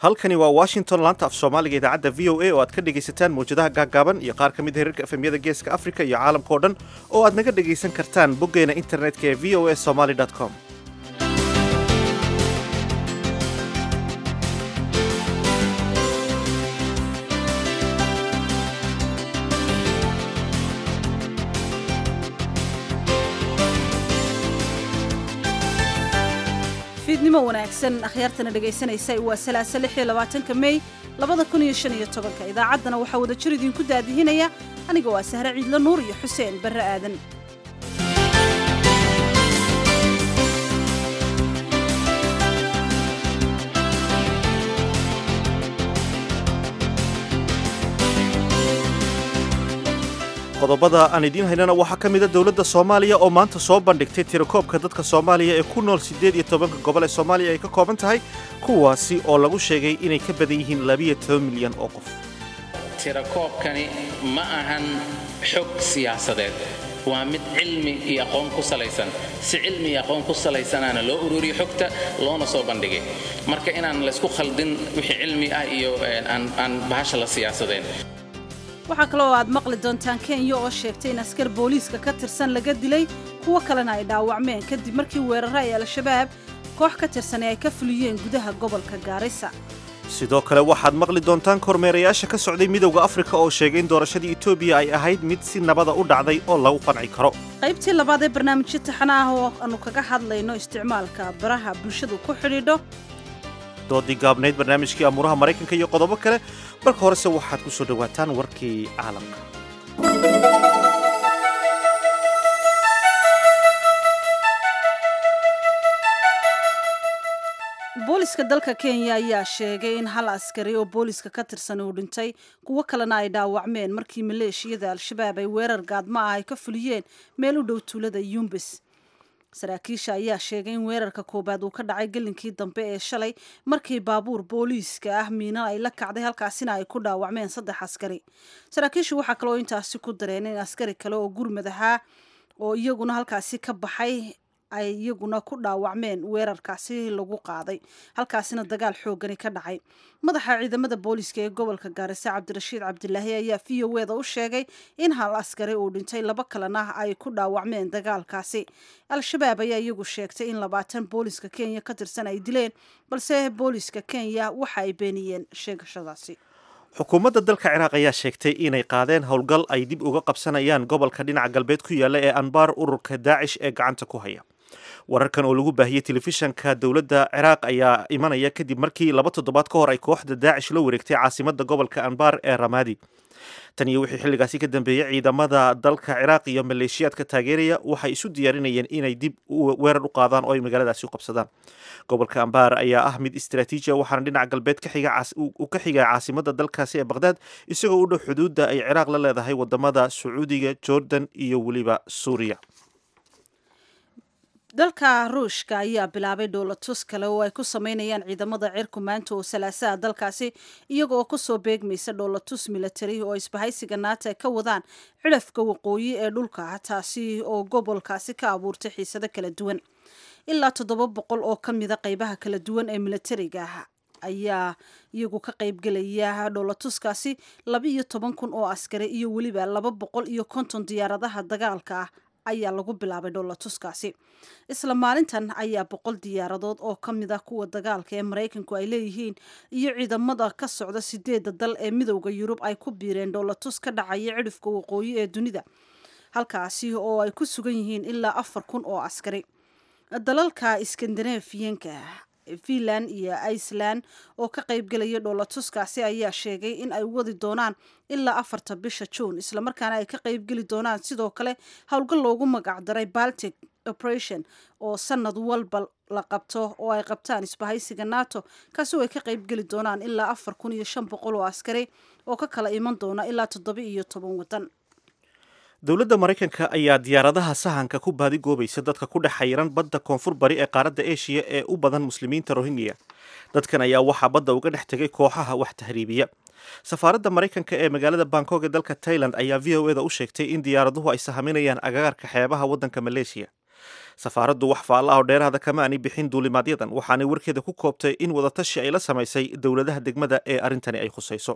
halkani waa washington laanta af soomaaliga idaacadda v o a oo aad ka dhegaysataan mawjadaha gaaggaaban iyo qaar ka mid herarka efemyada geeska afrika iyo caalamka o dhan oo aad naga dhegaysan kartaan boggeena internetka ee v o a somaly com fiidnimo wanaagsan akhyaartana dhegaysanaysa waa salaasa lix iyo labaatanka mey labada kun iyo shan iyo tobanka idaacaddana waxaa wada jir idinku daadihinaya aniga waa sahre ciidlo nuur iyo xuseen barre aadan qodobada aan idiin haynana waxaa ka mida dowladda soomaaliya oo maanta soo bandhigtay tirakoobka dadka soomaaliya ee ku nool siddeed iyo tobanka gobol ee soomaaliya ay ka kooban tahay kuwaasi oo lagu sheegay inay ka badan yihiin labiyo toban milyan oo qof tirakoobkani ma ahan xog siyaasadeed waa mid cilmi iyo aqoon ku salaysan si cilmi iyo aqoon ku salaysanaana loo ururiyo xogta loona soo bandhigay marka inaan laysku khaldin wixii cilmi ah iyo aan bahasha la siyaasadeen waxaa kaloo aad maqli doontaan kenya oo sheegtay in askar booliiska ka tirsan laga dilay kuwo kalena ay dhaawacmeen kadib markii weeraro ay al-shabaab koox ka tirsan ee ay ka fuliyeen gudaha gobolka gaarisa sidoo kale waxaad maqli doontaan kormeerayaasha ka socday midowda afrika oo sheegay in doorashadii etoobiya ay ahayd mid si nabada u dhacday oo lagu qanci karo qaybtii labaad ee barnaamijyo taxana ah oo aanu kaga hadlayno isticmaalka baraha bulshadu ku xidhiidho doodii gaabnayd barnaamijkii amuuraha maraykanka iyo qodobo kale marka horese waxaad ku soo dhowaataan warkii caalamka booliska dalka kenya ayaa sheegay in hal askari oo booliska ka tirsan uu dhintay kuwo kalena ay dhaawacmeen markii maleeshiyada al-shabaab ay weerar gaadma ah ay ka fuliyeen meel u dhow tuulada yumbis saraakiisha ayaa sheegay in weerarka koowaad uu ka dhacay gelinkii dambe ee shalay markii baabuur booliiska ah miina ay la kacday halkaasina ay ku dhaawacmeen saddex askari saraakiishu waxaa kaloo intaasi ku dareen in askari kale oo gurmad ahaa oo iyaguna halkaasi ka baxay ay iyaguna ku dhaawacmeen weerarkaasi lagu qaaday halkaasina dagaal xoogani ka dhacay madaxa ciidamada booliiska ee gobolka gaarisa cabdirashiid cabdilaahi ayaa v o eda u sheegay in hal askari uu dhintay laba kalena ay ku dhaawacmeen dagaalkaasi al-shabaab ayaa iyagu sheegtay in labaatan booliiska kenya ka tirsan ay dileen balse booliiska kenya waxa ay beeniyeen sheegashadaasi xukuumadda dalka ciraaq ayaa sheegtay inay qaadeen howlgal ay dib uga qabsanayaan gobolka dhinaca galbeed ku yaalla ee anbaar ururka daacish ee gacanta ku haya wararkan oo lagu baahiyey telefishanka dowladda ciraaq ayaa imanaya kadib markii laba toddobaad ka hor ay kooxda daacish la wareegtay caasimadda gobolka anbar ee ramadi tan iyo wixii xilligaasi ka dambeeyey ciidamada dalka ciraaq iyo maleeshiyaadka taageeraya waxay isu diyaarinayeen inay dib weerar u qaadaan oo ay magaaladaasi u qabsadaan gobolka ambar ayaa ah mid istaraatiiji waxaana dhinaca galbeed uu ka xigaa caasimadda dalkaasi ee baqhdaad isagoo u dhow xuduudda ay ciraaq la leedahay wadamada sacuudiga jordan iyo weliba suuriya dalka ruushka ayaa bilaabay dhoolatus kale oo ay ku sameynayaan ciidamada cirku maanta oo salaasaha dalkaasi iyaga oo kusoo beegmaysa dhoolatus militari oo isbahaysiga naata ay ka wadaan cidhafka waqooyi ee dhulka taasi oo gobolkaasi ka abuurtay xiisado kala duwan ilaa toddoba boqol oo ka mida qeybaha kala duwan ee militariga ayaa iyagu ka qaybgelaya dhoolatuskaasi laba iyo toban kun oo askari iyo weliba laba boqol iyo konton diyaaradaha dagaalka ah ayaa lagu bilaabay dhoolatuskaasi isla maalintan ayaa boqol diyaaradood oo ka mid ah kuwa dagaalka ee maraykanku ay leeyihiin iyo ciidamada ka socda sideedda dal ee midowda yurub ay ku biireen dhoolatus ka dhacaya cidhifka waqooyi ee dunida halkaasi oo ay ku sugan yihiin ilaa afar kun oo askari dalalka skandinafiyanka finland iyo iceland oo ka qaybgelaya dhoolatuskaasi ayaa sheegay in ay wadi doonaan ilaa afarta bisha juun islamarkaana ay ka qaybgeli doonaan sidoo kale howlgal loogu magacdaray baltic operation oo sanad walba la qabto oo ay qabtaan isbahaysiga nato kaasi oo ay ka qaybgeli doonaan ilaa afar kun iyo shan boqol oo askari oo ka kala iman doona ilaa toddoba iyo toban waddan dowladda maraykanka ayaa diyaaradaha sahanka ku baadigoobaysa dadka ku dhex xayiran badda koonfur bari ee qaaradda eshiya ee u badan muslimiinta rohingya dadkan ayaa waxaa badda uga dhex tegay kooxaha wax tahriibiya safaaradda maraykanka ee magaalada bangkok ee dalka tailand ayaa v o eda u sheegtay in diyaaraduhu ay sahaminayaan agagaarka xeebaha waddanka maleeshiya safaaraddu wax faalla ah oo dheeraada kama aanay bixin duulimaadyadan waxaanay warkeeda ku koobtay in wadatashi ay la samaysay dowladaha degmada ee arrintani ay khusayso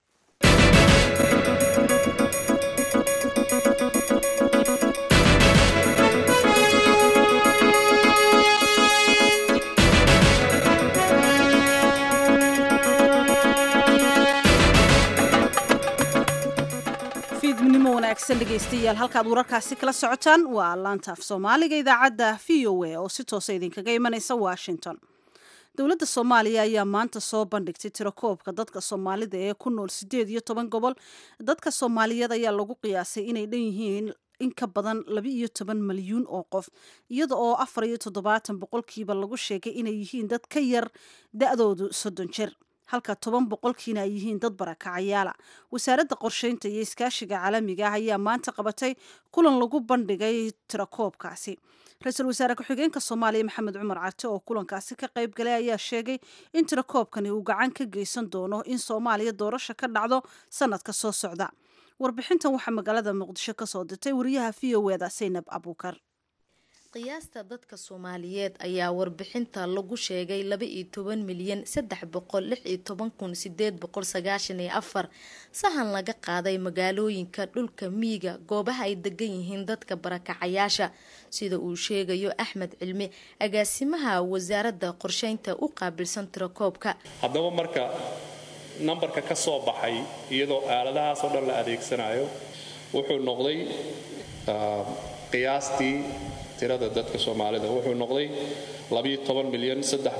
fiidnimo wanaagsan dhegaystayaal halkaad wararkaasi kala socotaan waa laanta af soomaaliga idaacadda v o a oo si toosa idinkaga imanaysa washington dowladda soomaaliya ayaa maanta soo bandhigtay tirakoobka dadka soomaalida ee ku nool siddeed iyo toban gobol dadka soomaaliyeed ayaa lagu qiyaasay inay dhan yihiin in ka badan laba iyo toban malyuun oo qof iyada oo afar iyo toddobaatan boqolkiiba lagu sheegay inay yihiin dad ka yar da-doodu soddon jir halka toban boqolkiina ay yihiin dad barakacayaala wasaaradda qorsheynta iyo iskaashiga caalamiga ah ayaa maanta qabatay kulan lagu bandhigay tirakoobkaasi ra-iisul wasaare ku-xigeenka soomaaliya maxamed cumar carte oo kulankaasi ka qayb galay ayaa sheegay in tirakoobkani uu gacan ka geysan doono in soomaaliya doorasho ka dhacdo sanadka soo socda warbixintan waxaa magaalada muqdisho kasoo dirtay wariyaha v o eda saynab abuukar qiyaasta dadka soomaaliyeed ayaa warbixinta lagu sheegay laba iyo toban milyan saddex boqol lix iyo toban kun sideed boqol sagaashan iyo afar sahan laga qaaday magaalooyinka dhulka miyiga goobaha ay degan yihiin dadka barakacayaasha sida uu sheegayo axmed cilmi agaasimaha wasaaradda qorsheynta u qaabilsan tirakoobka haddaba marka nambarka ka soo baxay iyadoo aaladahaas oo dhan la adeegsanayo wuxuu noqday qiyaastii tirada dadka soomaalida wuxuu noqday milyan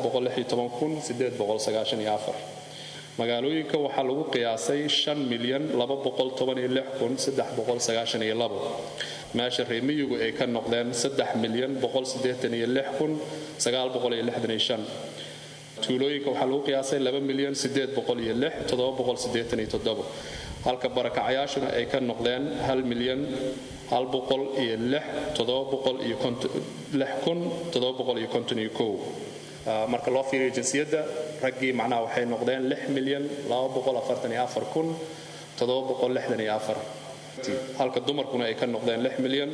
magaalooyinka waxaa lagu qiyaasay milyan meesha reemiyigu ay ka noqdeen milyan tuulooyinka waxaa lagu qiyaasay milyan halka barakacayaashuna ay ka noqdeen milyan marka loo fiiriyo jinsiyadda raggii macnaha waxay noqdeen milyan halka dumarkuna ay ka noqdeen milyan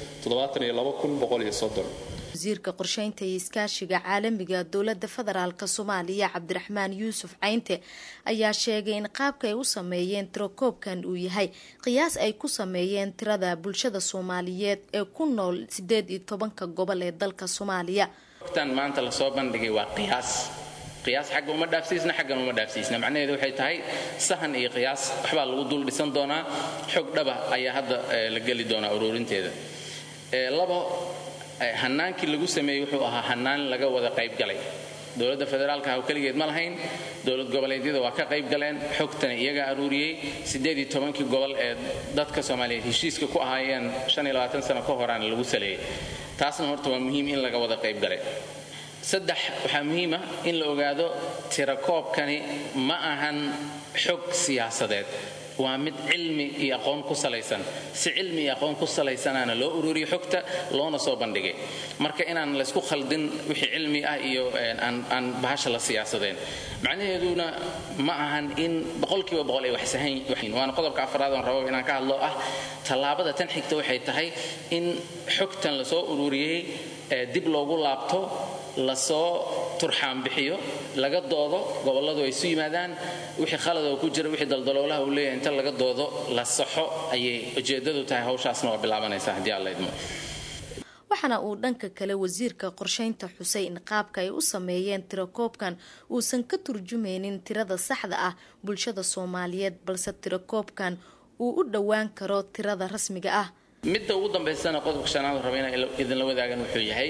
wasiirka qorsheynta iyo iskaashiga caalamiga dowlada federaalk soomaaliya cabdiraxmaan yuusuf caynte ayaa sheegay in qaabka ay u sameeyeen tirakoobkan uu yahay qiyaas ay ku sameeyeen tirada bulshada soomaaliyeed ee ku nool sideed iyo tobanka gobol ee dalka soomaaliya tan maanta lasoo bandhigay waa qiyaas qiyaas xagga uma dhaafsiisna xaggan uma dhaafsiisna macnaheedu waxay tahay sahan iyo qiyaas waxbaa lagu dul dhisan doonaa xog dhaba ayaa hadda la geli doonaa uruurinteeda labo hanaankii lagu sameeyey wuxuu ahaa hanaan laga wada qaybgalay dowladda federaalka ah keligeed ma lahayn dowlad goboleedyada waa ka qayb galeen xogtana iyagaa aruuriyey siddeedii tobankii gobol ee dadka soomaaliyeed heshiiska ku ahaayeen shan iyo labaatan sano ka horaana lagu saleeyey taasna horta waa muhiim in laga wada qayb galay saddex waxaa muhiima in la ogaado tirakoobkani ma ahan xog siyaasadeed waa mid cilmi iyo aqoon ku salaysan si cilmi iyo aqoon ku salaysanaana loo ururiyo xogta loona soo bandhigay marka inaan laysku khaldin wixii cilmi ah iyo aan bahasha la siyaasadeen macnaheeduna ma ahan in boqolkiiba boqol ay wax sahan waana qodobka afraad oon rabo inaan ka hadlo ah tallaabada tan xigta waxay tahay in xogtan lasoo ururiyey dib loogu laabto lasoo turxaan bixiyo laga doodo gobolladu ay isu yimaadaan wixii khalad oo ku jira wixii daldaloolaha uu leeyahay inta laga doodo la saxo ayay ujeeddadu tahay hawshaasna waa bilaabanaysaa haddii alla idmo waxaana uu dhanka kale wasiirka qorsheynta xusay in qaabka ay u sameeyeen tirakoobkan uusan ka turjumaynin tirada saxda ah bulshada soomaaliyeed balse tirakoobkan uu u dhowaan karo tirada rasmiga ah midda ugu dambaysana qodobka shanaad raba inaan idinla wadaagan wuxuu yahay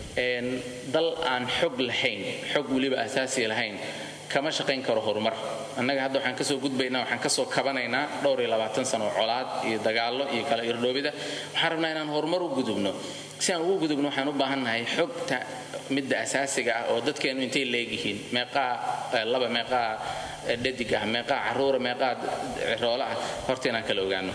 dal aan xog lahayn xog weliba asaasi lahayn kama shaqayn karo horumar annaga hadda waxaan kasoo gudbaynaa waxaan kasoo kabanaynaa dhowr iyo labaatan sano oo colaad iyo dagaallo iyo kala irdhoobida waxaan rabnaa inaan horumar u gudubno si aan ugu gudubno waxaan u baahannahay xogta midda asaasiga ah oo dadkeennu intay leegyihiin meeqaa laba meeqaa dhadig ah meeqaa caruura meeqaa ciroola ah horta inaan kala ogaano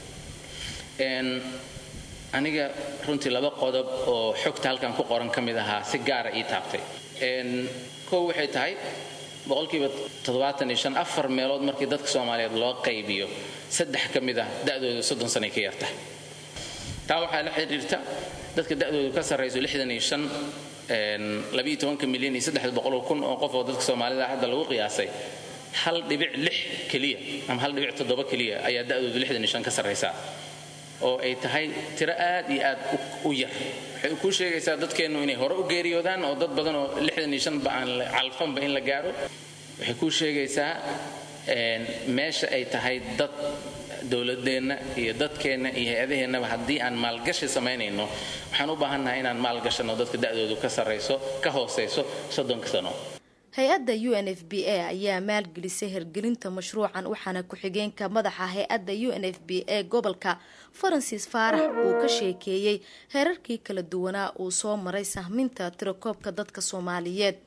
aniga runtii laba qodob oo xogta halkan ku qoran ka mid ahaa si gaara ii taabtay kow waxay tahay boqolkiiba toddobaatan iyo shan afar meelood markii dadka soomaaliyeed loo qaybiyo saddex ka mid ah da'dooda soddon sanay ka yarta taa waxaa la xidhiirta dadka da'doodu ka sarrayso lixdan iyo shan labiiyo tobanka milyan iyo saddex boqol kun oo qof oo dadka soomaalida hadda lagu qiyaasay hal dhibic lix keliya ama hal dhibic toddoba keliya ayaa da'doodu lixdan iyo shan ka sarraysaa oo ay tahay tiro aad iyo aad u yar waxay kuu sheegaysaa dadkeennu inay hore u geeriyoodaan oo dad badan oo lixdan iyo shanba aan calfanba in la gaaro waxay kuu sheegaysaa meesha ay tahay dad dowladeenna iyo dadkeenna iyo hay-adaheennaba haddii aan maalgashi samaynayno waxaan u baahannahay inaan maalgashanno dadka da'doodu ka sarrayso ka hoosayso soddonka sano hay-adda u n f b a ayaa maalgelisay hirgelinta mashruucan waxaana ku-xigeenka madaxa hay-adda u n f b a gobolka faransis faarax uu ka sheekeeyey heerarkii kala duwanaa uu soo maray sahminta tirakoobka dadka soomaaliyeed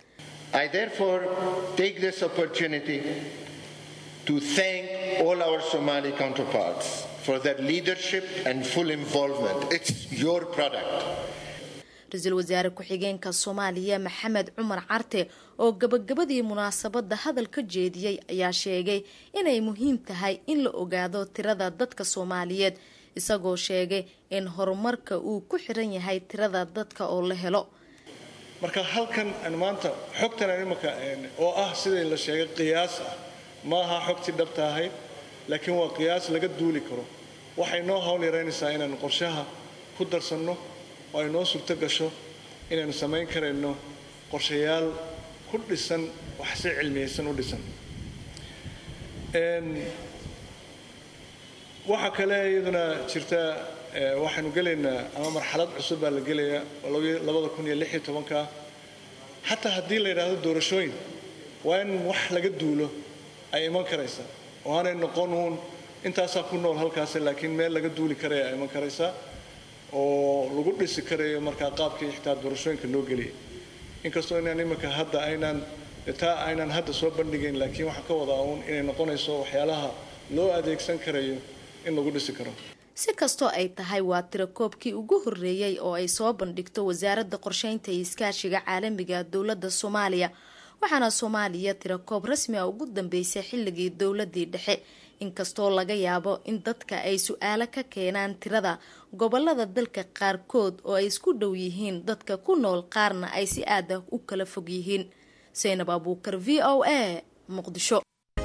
to thank all our Somali counterparts for their leadership and full involvement. It's your product. ra-iisul wasaare ku-xigeenka soomaaliya maxamed cumar carte oo gabagabadii munaasabadda hadal ka jeediyey ayaa sheegay inay muhiim tahay in la ogaado tirada dadka soomaaliyeed isagoo sheegay in horumarka uu ku xiran yahay tirada dadka oo la helo marka halkan maanta xogtan imaka oo ah sidai la sheegay qiyaas ah ma aha xogtii dhabta ahayd laakiin waa qiyaas laga duuli karo waxay noo hawl yaraynaysaa inaanu qorshaha ku darsanno oo ay noo suurto gasho inaynu samayn karayno qorshayaal ku dhisan wax si cilmiyaysan u dhisan waxaa kale iyaduna jirta waxaynu gelaynaa ama marxalad cusub baa la gelayaa oo labada kun iyo lix iyo tobanka xataa haddii la yidhaahdo doorashooyin waa in wax laga duulo ay iman karaysaa oo aanay noqon uun intaasaa ku nool halkaas laakiin meel laga duuli karaya ay iman karaysaa oo lagu dhisi karayo markaa qaabkii xitaa doorashooyinka loo geliyay inkastoo inaan iminka hadda aynaan taa aynaan hadda soo bandhigayn laakiin waxaan ka wadaa uun inay noqonayso waxyaalaha loo adeegsan karayo in lagu dhisi karo si kastoo ay tahay waa tirakoobkii ugu horreeyey oo ay soo bandhigto wasaaradda qorsheynta iyo iskaashiga caalamiga dowladda soomaaliya waxaana soomaaliya tirakoob rasmi a ugu dambeysay xilligii dowladii dhexe inkastoo laga yaabo in dadka ay su-aalo ka keenaan tirada gobolada dalka qaarkood oo ay isku dhow yihiin dadka ku nool qaarna ay si aad ah u kala fog yihiin saynab abuukar v o a muqdisho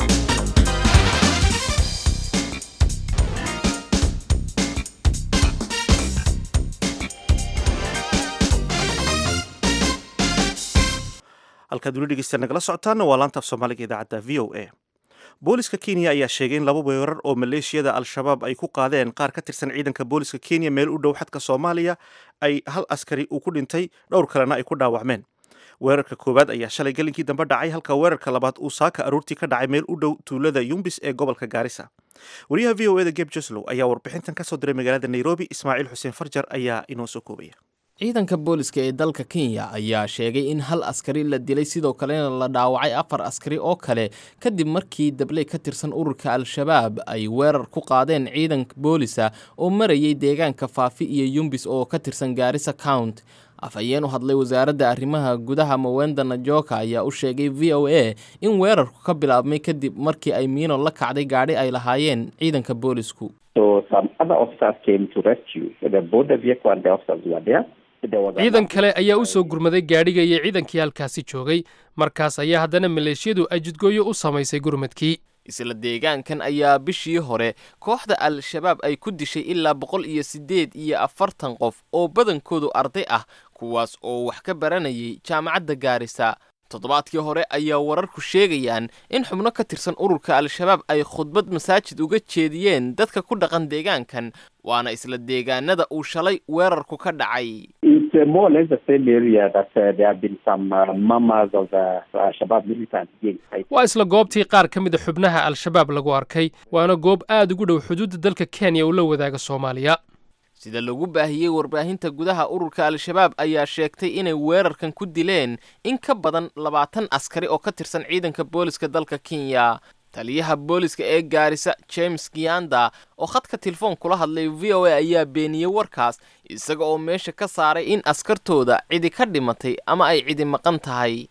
halkaad weli dhegeysta nagala socotaana waa laantaaf soomaaliga idaacadda v o a booliska kenya ayaa sheegay in laba weerar oo maleeshiyada al-shabaab ay ku qaadeen qaar ka tirsan ciidanka booliska kenya meel u dhow xadka soomaaliya ay hal askari uu ku dhintay dhowr kalena ay ku dhaawacmeen weerarka koowaad ayaa shalay gelinkii dambe dhacay halka weerarka labaad uu saaka aroortii ka dhacay meel u dhow tuulada yumbis ee gobolka gaarisa wariyaha v o eda geb joslow ayaa warbixintan kasoo diray magaalada nairobi ismaaciil xuseen farjar ayaa inoo soo koobaya ciidanka booliska ee dalka kenya ayaa sheegay in hal askari la dilay sidoo kalena la dhaawacay afar askari oo kale kadib markii dabley ka tirsan ururka al-shabaab ay weerar ku qaadeen ciidanka boolisa oo marayay deegaanka faafi iyo yumbis oo ka tirsan gaarisa count afhayeen u hadlay wasaaradda arrimaha gudaha mawenda najoka ayaa u sheegay v o a in weerarku ka bilaabmay kadib markii ay miino la kacday gaadhi ay lahaayeen ciidanka boolisku ciidan kale ayaa u soo gurmaday gaadhiga iyo ciidankii halkaasi joogay markaas ayaa haddana maleeshiyadu ay jidgooyo u samaysay gurmadkii isla deegaankan ayaa bishii hore kooxda al-shabaab ay ku dishay ilaa boqol iyo siddeed iyo afartan qof oo badankoodu arday ah kuwaas oo wax ka baranayay jaamacadda gaarisa toddobaadkii hore ayaa wararku sheegayaan in xubno ka tirsan ururka al-shabaab ay khudbad masaajid uga jeediyeen dadka ku dhaqan deegaankan waana isla deegaanada uu shalay weerarku ka dhacay waa isla goobtii qaar ka mid a xubnaha al-shabaab lagu arkay waana goob aada ugu dhow xuduudda dalka kenya uu la wadaaga soomaaliya sida lagu baahiyey warbaahinta gudaha ururka al-shabaab ayaa sheegtay inay weerarkan ku dileen in ka badan labaatan askari oo ka tirsan ciidanka booliska dalka kenya taliyaha booliska ee gaarisa james gianda oo khadka telefoon kula hadlay v o a ayaa beeniyey warkaas isaga oo meesha ka saaray in askartooda cidi ka dhimatay ama ay cidi maqan tahay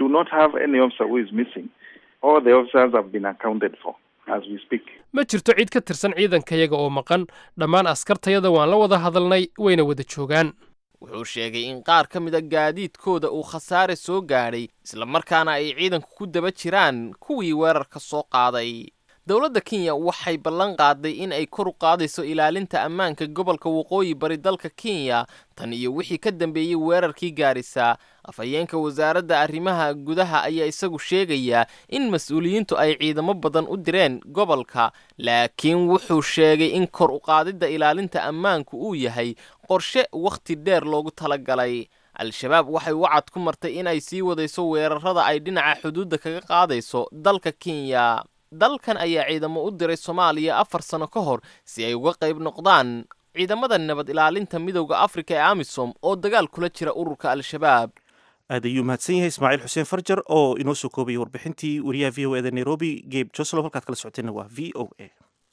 ma jirto cid ka tirsan ciidankayaga oo maqan dhammaan askartayada waan la wada hadalnay wayna wada joogaan wuxuu sheegay in qaar ka mid a gaadiidkooda uu khasaare soo gaadhay islamarkaana ay ciidanku ku daba jiraan kuwii weerarka soo qaaday dowladda kenya waxay ballan qaaday in ay kor u qaadayso ilaalinta ammaanka gobolka waqooyi bari dalka kenya tan iyo wixii ka dambeeyey weerarkii gaarisa afhayeenka wasaaradda arrimaha gudaha ayaa isagu sheegayaa in mas-uuliyiintu ay ciidamo badan u direen gobolka laakiin wuxuu sheegay in kor u qaadidda ilaalinta ammaanku uu yahay qorshe wakhti dheer loogu talagalay al-shabaab waxay wacad ku martay in ay sii wadayso weerarada ay dhinaca xuduudda kaga qaadayso dalka kenya dalkan ayaa ciidamo u diray soomaaliya afar sano ka hor si ay uga qayb noqdaan ciidamada nabad ilaalinta midowda afrika ee amisom oo dagaal kula jira ururka al-shabaab aad ayuu mahadsan yahay ismaaciil xuseen farjar oo inoo soo koobayay warbixintii wariyaha v o eda nairobi gebe joslow halkaad kala socoteenna waa v o a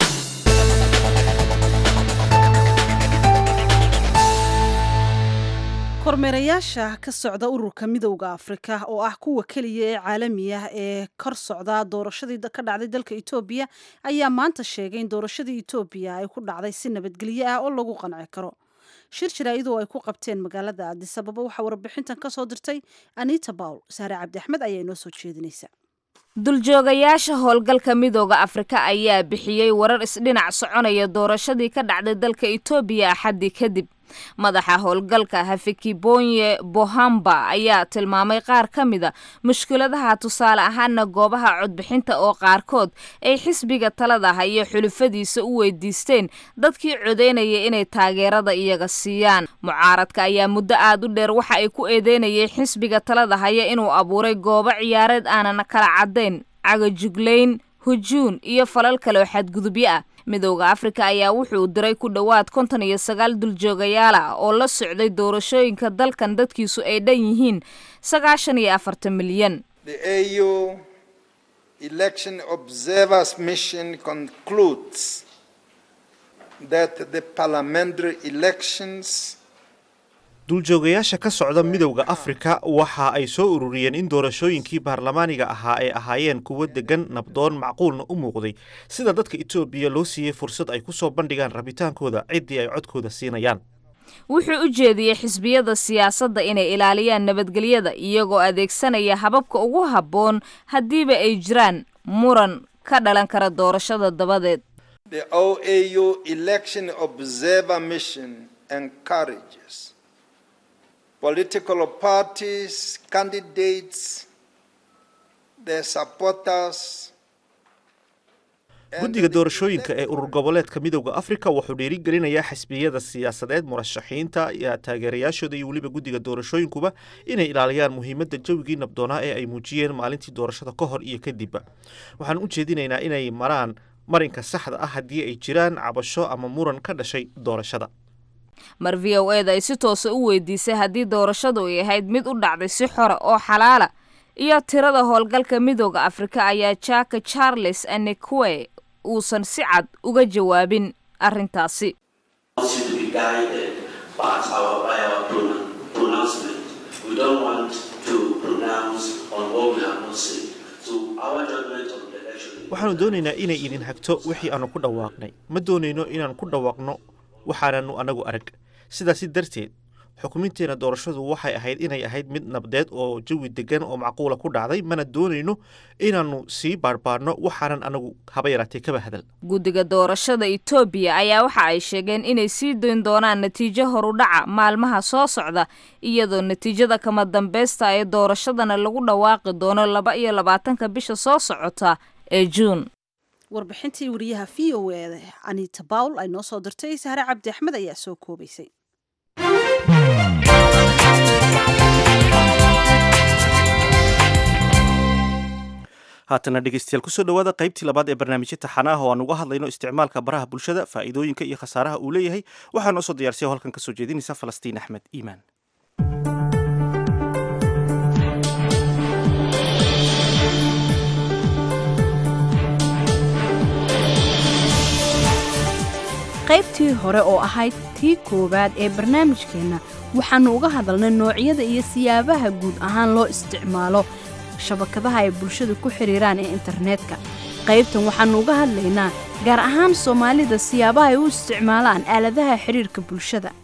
kormeerayaasha ka socda ururka midowda afrika oo ah kuwa keliya ee caalami ah ee kor socda doorashadii ka dhacday dalka etoobiya ayaa maanta sheegay in doorashadii etoobiya ay ku dhacday si nabadgelyo ah oo lagu qanci karo shir jaraa'idoo ay ku qabteen magaalada addisababa waxaa warbixintan ka soo dirtay anita bawl saare cabdi axmed ayaa inoo soo jeedinaysa duljoogayaasha howlgalka midooda afrika ayaa bixiyey warar isdhinac soconaya doorashadii ka dhacday dalka etoobiya axaddii kadib madaxa howlgalka hafekibonye bohamba ayaa tilmaamay qaar ka mida mushkiladaha tusaale ahaana goobaha codbixinta oo qaarkood ay xisbiga talada hayo xulufadiisa u weydiisteen dadkii codeynaya inay taageerada iyaga siiyaan mucaaradka ayaa muddo aad u dheer waxa ay ku eedeynayeen xisbiga talada haya inuu abuuray goobo ciyaareed aanan kala caddayn cagajuglayn hujuun iyo falal kale oo xadgudubyo ah midowda afrika ayaa wuxuu diray ku dhowaad konton iyo sagaal duljoogayaal ah oo la socday doorashooyinka dalkan dadkiisu ay dhan yihiin sagaashan iyo afartan milyan duuljoogayaasha ka socda midowda afrika waxa ay soo ururiyeen in doorashooyinkii baarlamaaniga ahaa ay ahaayeen kuwo degan nabdoon macquulna u muuqday sida dadka etoobiya loo siiyey fursad ay ku soo bandhigaan rabitaankooda ciddii ay codkooda siinayaan wuxuu u jeediyey xisbiyada siyaasadda inay ilaaliyaan nabadgelyada iyagoo adeegsanaya hababka ugu habboon haddiiba ay jiraan muran ka dhalan kara doorashada dabadeed political parties, candidates, their supporters. guddiga doorashooyinka ee urur goboleedka midowda afrika wuxuu dhiirigelinayaa xisbiyada siyaasadeed murashaxiinta iyo taageerayaashooda iyo weliba guddiga doorashooyinkuba inay ilaaliyaan muhiimadda jawigii nabdoonaa ee ay muujiyeen maalintii doorashada ka hor iyo kadibba waxaan u jeedinaynaa inay maraan marinka saxda ah haddii ay jiraan cabasho ama muran ka dhashay doorashada mar v o eda ay si toosa u weydiisay haddii doorashadu ay ahayd mid u dhacday si xora oo xalaala iyo tirada howlgalka midooda afrika ayaa jaka charles anekwe uusan si cad uga jawaabin arrintaasi waxaanu doonaynaa inay idin hagto wixii aanu ku dhawaaqnay ma doonayno inaan ku dhawaaqno waxaananu anagu arag sidaasi darteed xukuminteena doorashadu waxay ahayd inay ahayd mid nabdeed oo jawi degan oo macquula ku dhacday mana doonayno inaannu sii baarbaarno waxaanan anagu haba yaraatee kaba hadal guddiga doorashada etoobiya ayaa waxa ay sheegeen inay sii dayn doonaan natiijo horudhaca maalmaha soo socda iyadoo natiijada kama dambeysta ee doorashadana lagu dhawaaqi doono laba iyo labaatanka bisha soo socota ee juun warbixintii wariyaha v o e anita bawl ay noo soo dirtay sahre cabdi axmed ayaa soo koobaysay haatana dhegeystayaal kusoo dhawaada qaybtii labaad ee barnaamijya taxanaah oo aan uga hadlayno isticmaalka baraha bulshada faa'iidooyinka iyo khasaaraha uu leeyahay waxaa noo soo diyaarsiya oo halkan kasoo jeedinaysa falastiin axmed iimaan qaybtii hore oo ahayd tii koowaad ee barnaamijkeenna waxaannu uga hadalnay noocyada iyo siyaabaha guud ahaan loo isticmaalo shabakadaha ay bulshadu ku xidhiiraan ee internetka qaybtan waxaannu uga hadlaynaa gaar ahaan soomaalida siyaabaha ay u isticmaalaan aaladaha xidhiirka bulshada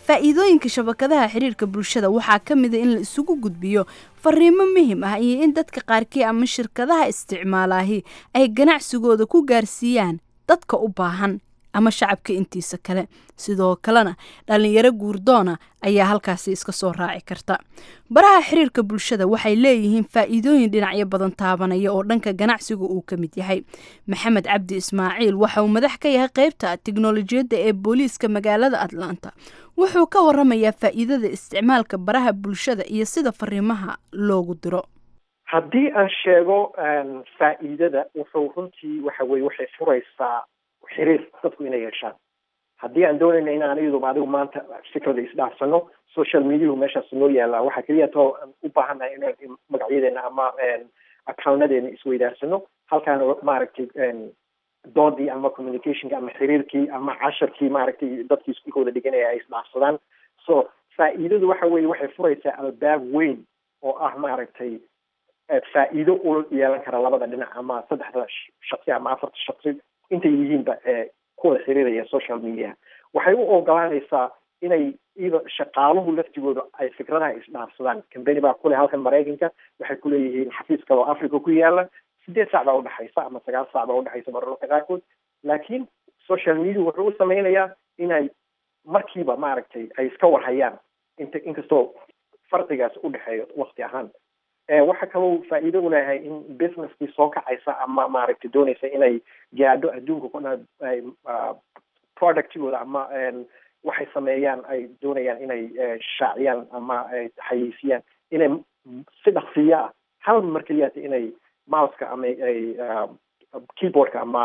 faa'iidooyinka shabakadaha xiriirka bulshada waxaa ka mid a in la isugu gudbiyo fariimo muhim ah iyo in dadka qaarkii ama shirkadaha isticmaalaahi ay ganacsigooda ku gaarsiiyaan dadka u baahan ama shacabka intiisa kale sidoo kalena dhalinyaro guurdoona ayaa halkaasi iska soo raaci karta baraha xiriirka bulshada waxay leeyihiin faa'iidooyin dhinacyo badan taabanaya oo dhanka ganacsiga uu ka mid yahay maxamed cabdi ismaaciil waxa uu madax ka yahay qeybta tiknolojiyadda ee booliiska magaalada atlanta wuxuu ka waramayaa faa'iidada isticmaalka baraha bulshada iyo sida fariimaha loogu diro haddii aan sheego faa'iidada wuxuu runtii waxa weye waxay furaysaa xiriir dadku inay yeeshaan haddii aan doonayna in aan iyaduba adigu maanta fikrada isdhaafsano social mediahu meeshaas noo yaalaa waxaa keliya too aan u baahannahay inaan magacyadeena ama accountnadeena isweydaarsano halkaana maaragtay doodii ama communicationka ama xiriirkii ama casharkii maaragtay dadkii iskuulkooda dhiganaya ay isdhaafsadaan so faa'iidadu waxa weye waxay furaysaa albaab weyn oo ah maaragtay faa'iido u yeelan kara labada dhinac ama saddexda shaqsi ama afarta shaqsi intay yihiinba kuwada xiriiraya social media waxay u ogolaanaysaa inay iyada shaqaaluhu laftigooda ay fikradaha isdhaafsadaan cambany baa kule halkan maraykanka waxay kuleeyihiin xafiis kaloo africa ku yaala sideed sac baa udhexaysa ama sagaal sac baa udhexaysa mararka qaarkood laakiin social media wuxuu u sameynayaa inay markiiba maaragtay ay iska warhayaan inta inkastoo farqigaas udhexeeyo wakti ahaan waxa kaloo faa'iido u leeyahay in businesskii soo kacaysa ama maaragtay doonaysa inay gaadho adduunka ku dhan ay productigooda ama waxay sameeyaan ay doonayaan inay shaaciyaan ama ay xayiisiyaan inay si dhaqsiya ah hal mar keliyaata inay mouseka ama ay keyboardka ama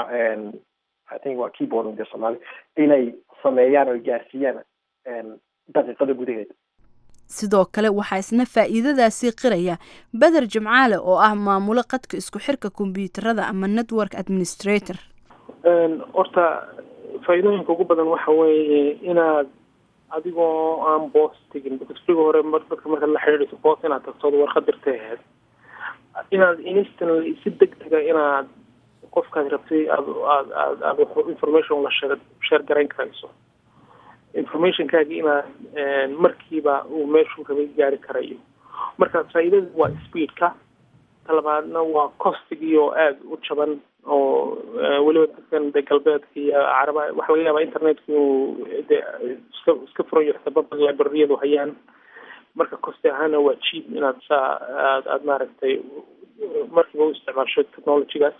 i think waa keyboard de soomaali inay sameeyaan oo gaarsiiyaan daqiiqada gudaheeda sidoo kale waxaa isna faa'iidadaasii qiraya beder jimcaale oo ah maamulo qadka isku xirka kombyuutarada ama network administrator horta faa'iidooyinka ugu badan waxa weeye inaad adigoo aan boos tegin bcasriga hore dadka markaad la xidhiidhayso boos inaad tagtood warqad dirtay ahayd inaad instantly si deg dega inaad qofkaad rabtay aad aad aad aad wax information la sheer sheer garayn karayso informationkaagi inaad markiiba uu meeshuu rabay gaari karayo marka faa'iidada waa speedka talabaadna waa costigii oo aada u jaban oo weliba dadkan de galbeedka iyo caraba waxa laga yaabaa internetka inuu de iska iska furayo sababa librariyadu hayaan marka costi ahaana waa cheap inaad saa aad aad maaragtay markiiba u isticmaasho technologygaas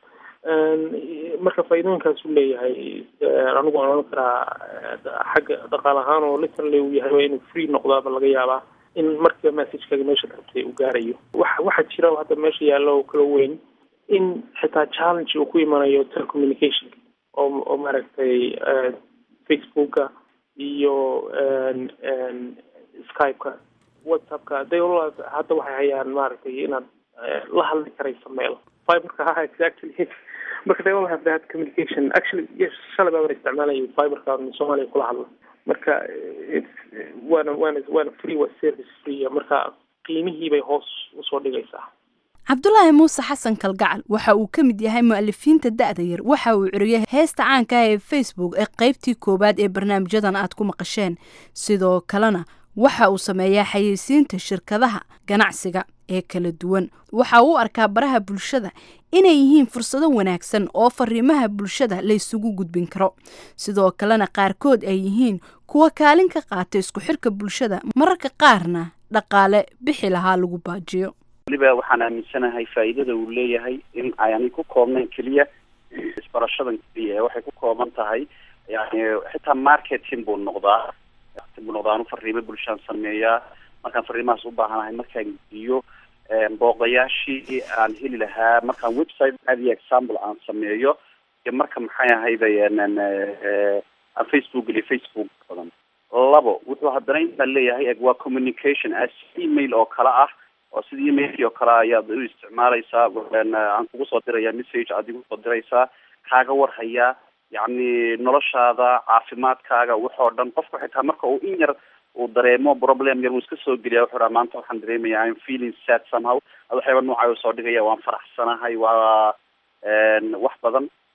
marka faa'iidooyinkaas uu leeyahay anigu aan odhan karaa xagga dhaqaal ahaan oo literally uu yahay waa inuu free noqdaaba laga yaabaa in markiiba messagekaga meesha rabtay uu gaarayo waxa waxaa jira hadda meesha yaallo oo kala weyn in xitaa challenge uu ku imanayo telecommunicationka oo oo maaragtay facebooka iyo skypeka whatsappka they all hadda waxay hayaan maaragtay inaad la hadli karayso meel fiberka ha exactly marka they all have that communication actually yes shalay baa isticmaalaya fiberka soomaaliya kula hadla marka waana waana waana free waa service free marka qiimihii bay hoos usoo dhigaysaa cabdulaahi muuse xasan kalgacal waxa uu ka mid yahay mu'alifiinta da'da yar waxa uu curiyay heesta caanka ah ee facebook ee qaybtii koowaad ee barnaamijyadan aad ku maqasheen sidoo kalena waxa uu sameeyaa xayeysiinta shirkadaha ganacsiga ee kala duwan waxa uu arkaa baraha bulshada inay yihiin fursado wanaagsan oo fariimaha bulshada la isugu gudbin karo sidoo kalena qaarkood ay yihiin kuwa kaalin ka qaata isku xirka bulshada mararka qaarna dhaqaale bixi lahaa lagu baajiyo weliba waxaan aaminsanahay faa'iidada uu leeyahay in ayani ku koobnayn keliya isbarashadan keliya ee waxay ku kooban tahay yani xitaa marketing buu noqdaa buu noqdaa anu fariimo bulshaan sameeyaa markaan fariimahaas u baahanahay markaan gediyo booqdayaashii aan heli lahaa markaan website caadiya example aan sameeyo iyo marka maxay ahayday aan facebook geliyo facebook badan labo wuxuu haddana intaa leeyahay eg waa communication as email oo kale ah oo sida emailkii oo kale ayaad u isticmaalaysaa aan kugu soo diraya message aad igu soo diraysaa kaaga warhayaa yacni noloshaada caafimaadkaaga waxoo dhan qofku xitaa marka uu in yar uu dareemo problem yar wuu iska soo geliya wuxuu dhaha maanta waxaan dareemaya im feeling sad somehow waxyaaba noocaa u soo dhigaya waan faraxsanahay waa wax badan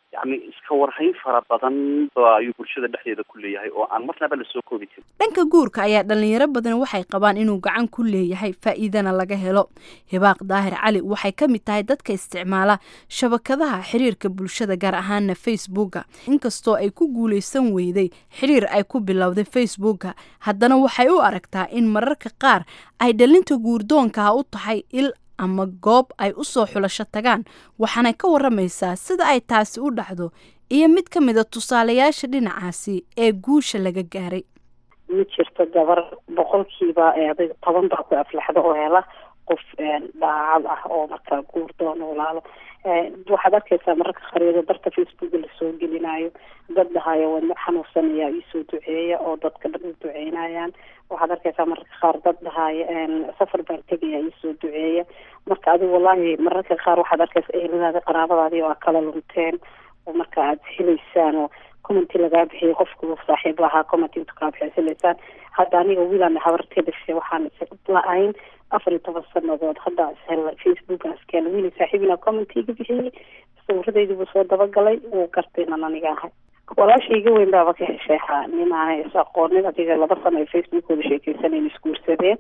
yani iska warhayn fara badan ba ayuu bulshada dhexdeeda ku leeyahay oo aan marnaba lasoo koobi karin dhanka guurka ayaa dhalinyaro badan waxay qabaan inuu gacan ku leeyahay faa'iidana laga helo hibaaq daahir cali waxay ka mid tahay dadka isticmaala shabakadaha xiriirka bulshada gaar ahaana facebooka inkastoo ay ku guuleysan weyday xiriir ay ku bilowday facebooka haddana waxay u aragtaa in mararka qaar ay dhalinta guurdoonkaha u tahay il ama goob ay u soo xulasho tagaan waxaanay ka waramaysaa sida ay taasi u dhacdo iyo mid ka mid a tusaalayaasha dhinacaasi ee guusha laga gaaray ma jirto gabar boqolkiiba adig toban baa ku aflaxda oo hela qof daacad ah oo markaa guur doona walaalo waxaad arkaysaa mararka khariido darka facebooka lasoo gelinayo dad dhahayo wadno xanuunsanaya iisoo duceeya oo dadka dhan u duceynayaan waxaad arkaysaa mararka qaar dad dhahayo safar baan tegaya iisoo duceeya marka adiga wallahi mararka qaar waxaad arkaysa eheladaadi qaraabadaadi oo aa kala lunteen oo marka aad helaysaan oo commenti lagaa bixiyay qofku saaxiib lahaa commenti intu kaa bixiyay helaysaan hadda aniga wiilaan habartee dhashay waxaan la-ayn afar iyo toban sanadood hadda ishel facebookan iskeen wiili saaxiibina commenti iga bixiyey sawiradeydii buu soo dabagalay wuu gartay inan aniga ahay walaashayga weyn baaba ka hesheexaa nin aanay is aqoonin adiga laba sano ay facebookooda sheekeysanayn isguursadeen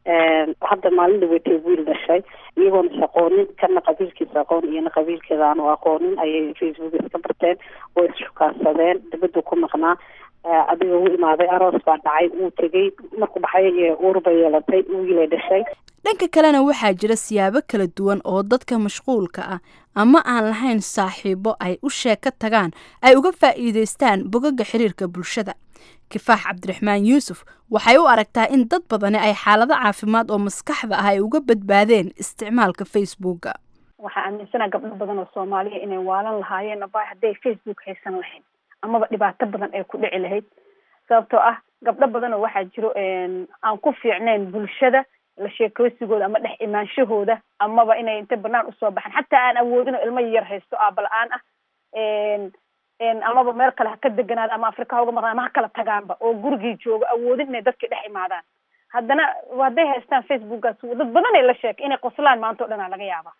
hadda maalin dhaweytay wiil dhashay iyagoona is aqoonin kana qabiilkiisa aqoon iyona qabiilkeeda aanu aqoonin ayay facebook iska barteen oo ishukaansadeen dibaduu ku maqnaa adiga u imaaday aroos baa dhacay wuu tegey markuu dhaxay uurba yeelatay wiilay dhashay dhanka kalena waxaa jira siyaabo kala duwan oo dadka mashquulka ah ama aan lahayn saaxiibo ay u sheeka tagaan ay uga faa'iidaystaan bogaga xiriirka bulshada kifaax cabdiraxmaan yuusuf waxay u aragtaa in dad badani ay xaalado caafimaad oo maskaxda ah ay uga badbaadeen isticmaalka facebooka waxaa aaminsanaa gabdho badan oo soomaaliya inay waalan lahaayeen aba hadday facebook haysan lahayn amaba dhibaato badan ay ku dhici lahayd sababtoo ah gabdho badan oo waxaa jiro aan ku fiicnayn bulshada la sheekoosigooda ama dhex imaanshahooda amaba inay inta banaan usoo baxan xataa aan awoodin oo ilmo yar haysto aaba la-aan ah amaba meel kale ha ka deganaada ama afrika ha uga maqnaan ama ha kala tagaanba oo gurigii joogo awoodin inay dadkii dhex imaadaan haddana hadday haystaan facebookaas dad badan ay la sheekay inay qoslaan maanta o dhan aa laga yaaba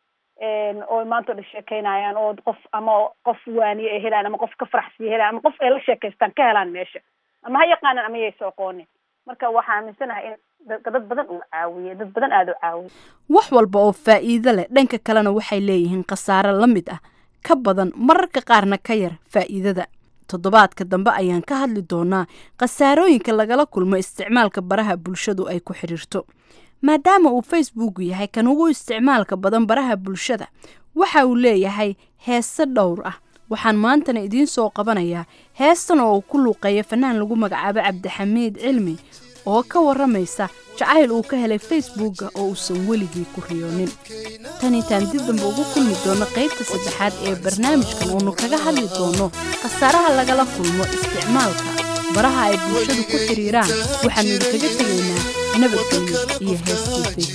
oo maanta o dhan sheekeynayaan oo qof ama qof waaniye ay helaan ama qof ka faraxsiya helaan ama qof ay la sheekaystaan ka helaan meesha ama ha yaqaanaan ama yaysa aqoonin marka waxaa aaminsanahay in dad badan uu caawiye dad badan aada u caawiye wax walba oo faa'iido leh dhanka kalena waxay leeyihiin khasaare la mid ah ka badan mararka qaarna ka yar faa'iidada toddobaadka dambe ayaan ka hadli doonaa khasaarooyinka lagala kulmo isticmaalka baraha bulshadu ay ku xidhiirto maadaama uu facebook yahay kan ugu isticmaalka badan baraha bulshada waxa uu leeyahay heese dhowr ah waxaan maantana idiin soo qabanayaa heestan oo uu ku luuqeeya fanaan lagu magacaabo cabdixamiid cilmi oo ka waramaysa jacayl uu ka helay facebooka oo uusan weligii ku riyoonin tan intaan dib dambe ugu kulmi doono qaybta saddexaad ee barnaamijkan oonu kaga hadli doono khasaaraha lagala kulmo isticmaalka baraha ay bulshadu ku xidhiiraan waxaanu idinkaga tegaynaa nabadgelyo iyo heestii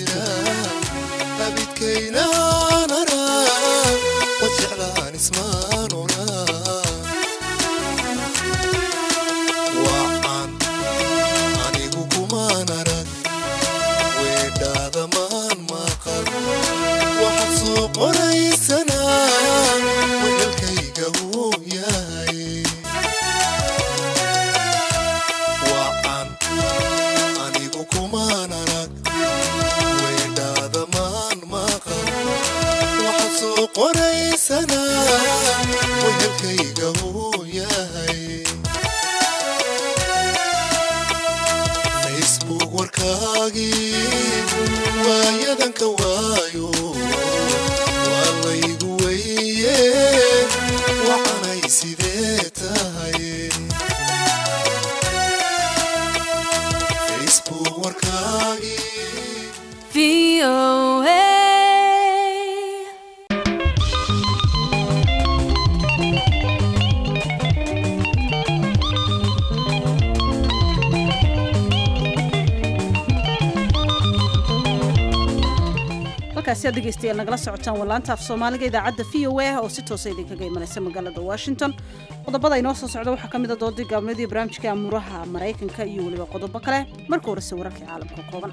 halkaasi dhegeystayaal nagala socotaan wallaanta af soomaaliga idaacadda v o a oo si toosa idinkaga imanaysa magaalada washington qodobada inoo soo socda waxaa ka mid a doodii gaabnadii barnaamijka amuuraha maraykanka iyo weliba qodobo kale marka horese wararkii caalamka kooban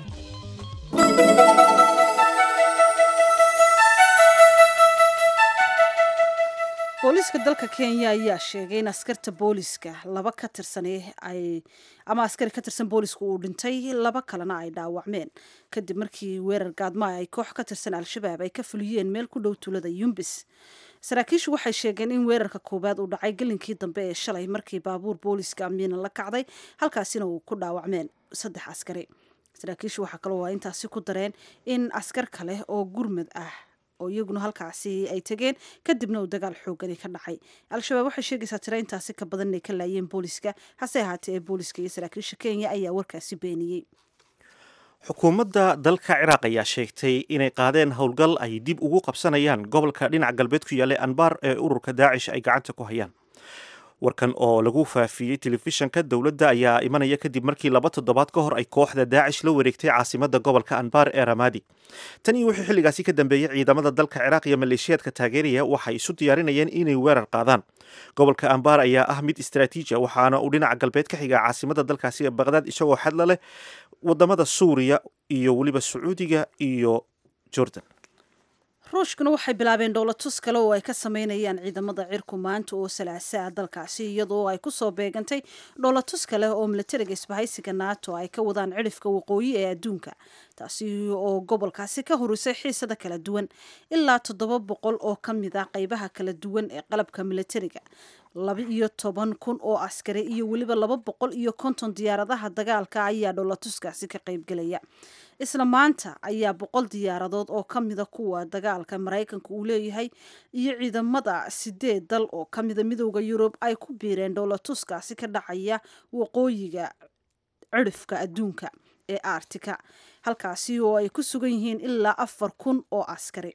booliska dalka kenya ayaa sheegay in askarta booliska laba ka tirsan ay ama askari ka tirsan booliska uu dhintay laba kalena ay dhaawacmeen kadib markii weerar gaadmaa ay koox ka tirsan al-shabaab ay ka fuliyeen meel ku dhow tuulada yumbis saraakiishu waxay sheegeen in weerarka koowaad uu dhacay gelinkii dambe ee shalay markii baabuur booliska amiina la kacday halkaasina uu ku dhaawacmeen saddex askari saraakiishu waxaa kaloo waa intaasi ku dareen in askar kale oo gurmad ah oo iyaguna halkaasi ay tegeen kadibna uu dagaal xoogani ka dhacay al-shabaab waxay sheegaysaa tira intaasi ka badan inay ka laayeen booliska hase ahaatee ee booliska iyo saraakiisha kenya ayaa warkaasi beeniyey xukuumadda dalka ciraaq ayaa sheegtay inay qaadeen howlgal ay dib ugu qabsanayaan gobolka dhinaca galbeed ku yaallay anbar ee ururka daacish ay gacanta ku hayaan warkan oo lagu faafiyey telefishanka dowladda ayaa imanaya kadib markii laba toddobaad ka hor ay kooxda daacish la wareegtay caasimada gobolka anbar ee ramadi tan iyo wixii xilligaasi ka dambeeyey ciidamada dalka ciraaq iyo maleeshiyaadka taageeraya waxay isu diyaarinayeen inay weerar qaadaan gobolka anbar ayaa ah mid istraatiiji waxaana uu dhinaca galbeed ka xigaa caasimada dalkaasi ee baqdaad isagoo xadla leh wadamada suuriya iyo weliba sacuudiga iyo jordan ruushkuna waxay bilaabeen dhowlatus kale oo ay ka sameynayaan ciidamada cirku maanta oo salaasaa dalkaasi iyadoo ay kusoo beegantay dhowlatus kale oo milatariga isbahaysiga nato ay ka wadaan cidhifka waqooyi ee adduunka taasi oo gobolkaasi ka horisay xiisada kala duwan ilaa toddoba boqol oo ka mid ah qeybaha kala duwan ee qalabka milatariga laba iyo toban kun oo askari iyo weliba laba boqol iyo konton diyaaradaha dagaalka ayaa dhowlatuskaasi ka qeybgelaya isla maanta ayaa boqol diyaaradood oo ka mida kuwa dagaalka maraykanka uu leeyahay iyo ciidamada sideed dal oo ka mida midooda yurub ay ku biireen dhowlatuskaasi ka dhacaya waqooyiga cidhifka adduunka ee artika halkaasi oo ay ku sugan yihiin ilaa afar kun oo askari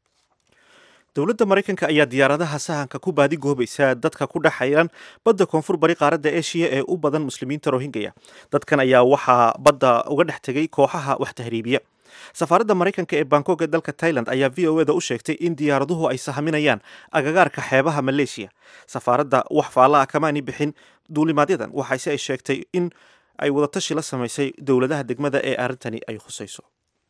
dowladda maraykanka ayaa diyaaradaha sahanka ku baadigoobaysa dadka ku dhex xayran badda koonfur bari qaaradda eshiya ee u badan muslimiinta rohingaya dadkan ayaa waxaa badda uga dhex tegay kooxaha wax tahriibiya safaaradda maraykanka ee bangkok ee dalka tailand ayaa v o eda u sheegtay in diyaaraduhu ay sahaminayaan agagaarka xeebaha maleeshiya safaaradda wax faalla ah kamaani bixin duulimaadyadan waxaase ay sheegtay in ay wadatashi la samaysay dowladaha degmada ee arrintani ay khusayso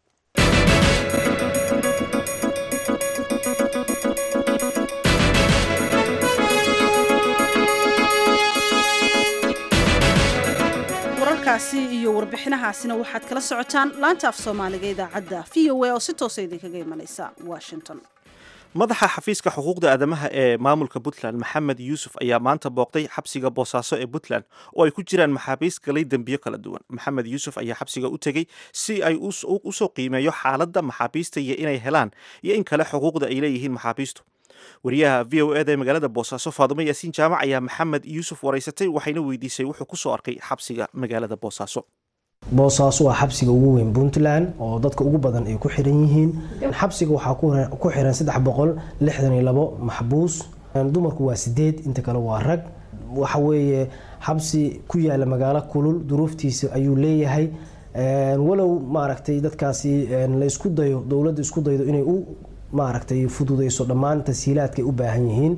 wararkaasi iyo warbixinahaasina waxaad kala socotaan laanta af soomaaliga idaacadda v o a oo si toosa idinkaga imanaysa washington madaxa xafiiska xuquuqda aadamaha ee maamulka puntland maxamed yuusuf ayaa maanta booqday xabsiga boosaaso ee puntland oo ay ku jiraan maxaabiis galay dembiyo kala duwan maxamed yuusuf ayaa xabsiga u tegey si ay usoo qiimeeyo xaaladda maxaabiista iyo inay helaan iyo in kale xuquuqda ay leeyihiin maxaabiistu wariyaha v o eda ee magaalada boosaaso faadumo yaasiin jaamac ayaa maxamed yuusuf waraysatay waxayna weydiisay wuxuu kusoo arkay xabsiga magaalada boosaaso boosaaso waa xabsiga ugu weyn puntland oo dadka ugu badan ay ku xiran yihiin xabsiga waxaa ku xiran saddex boqol lixdan iyo labo maxbuus dumarku waa sideed inta kale waa rag waxa weeye xabsi ku yaala magaalo kulul duruuftiisa ayuu leeyahay walow maaragtay dadkaasi la isku dayo dowladda isku daydo inay u maaragtay fududeyso dhammaan tashiilaadka ay u baahan yihiin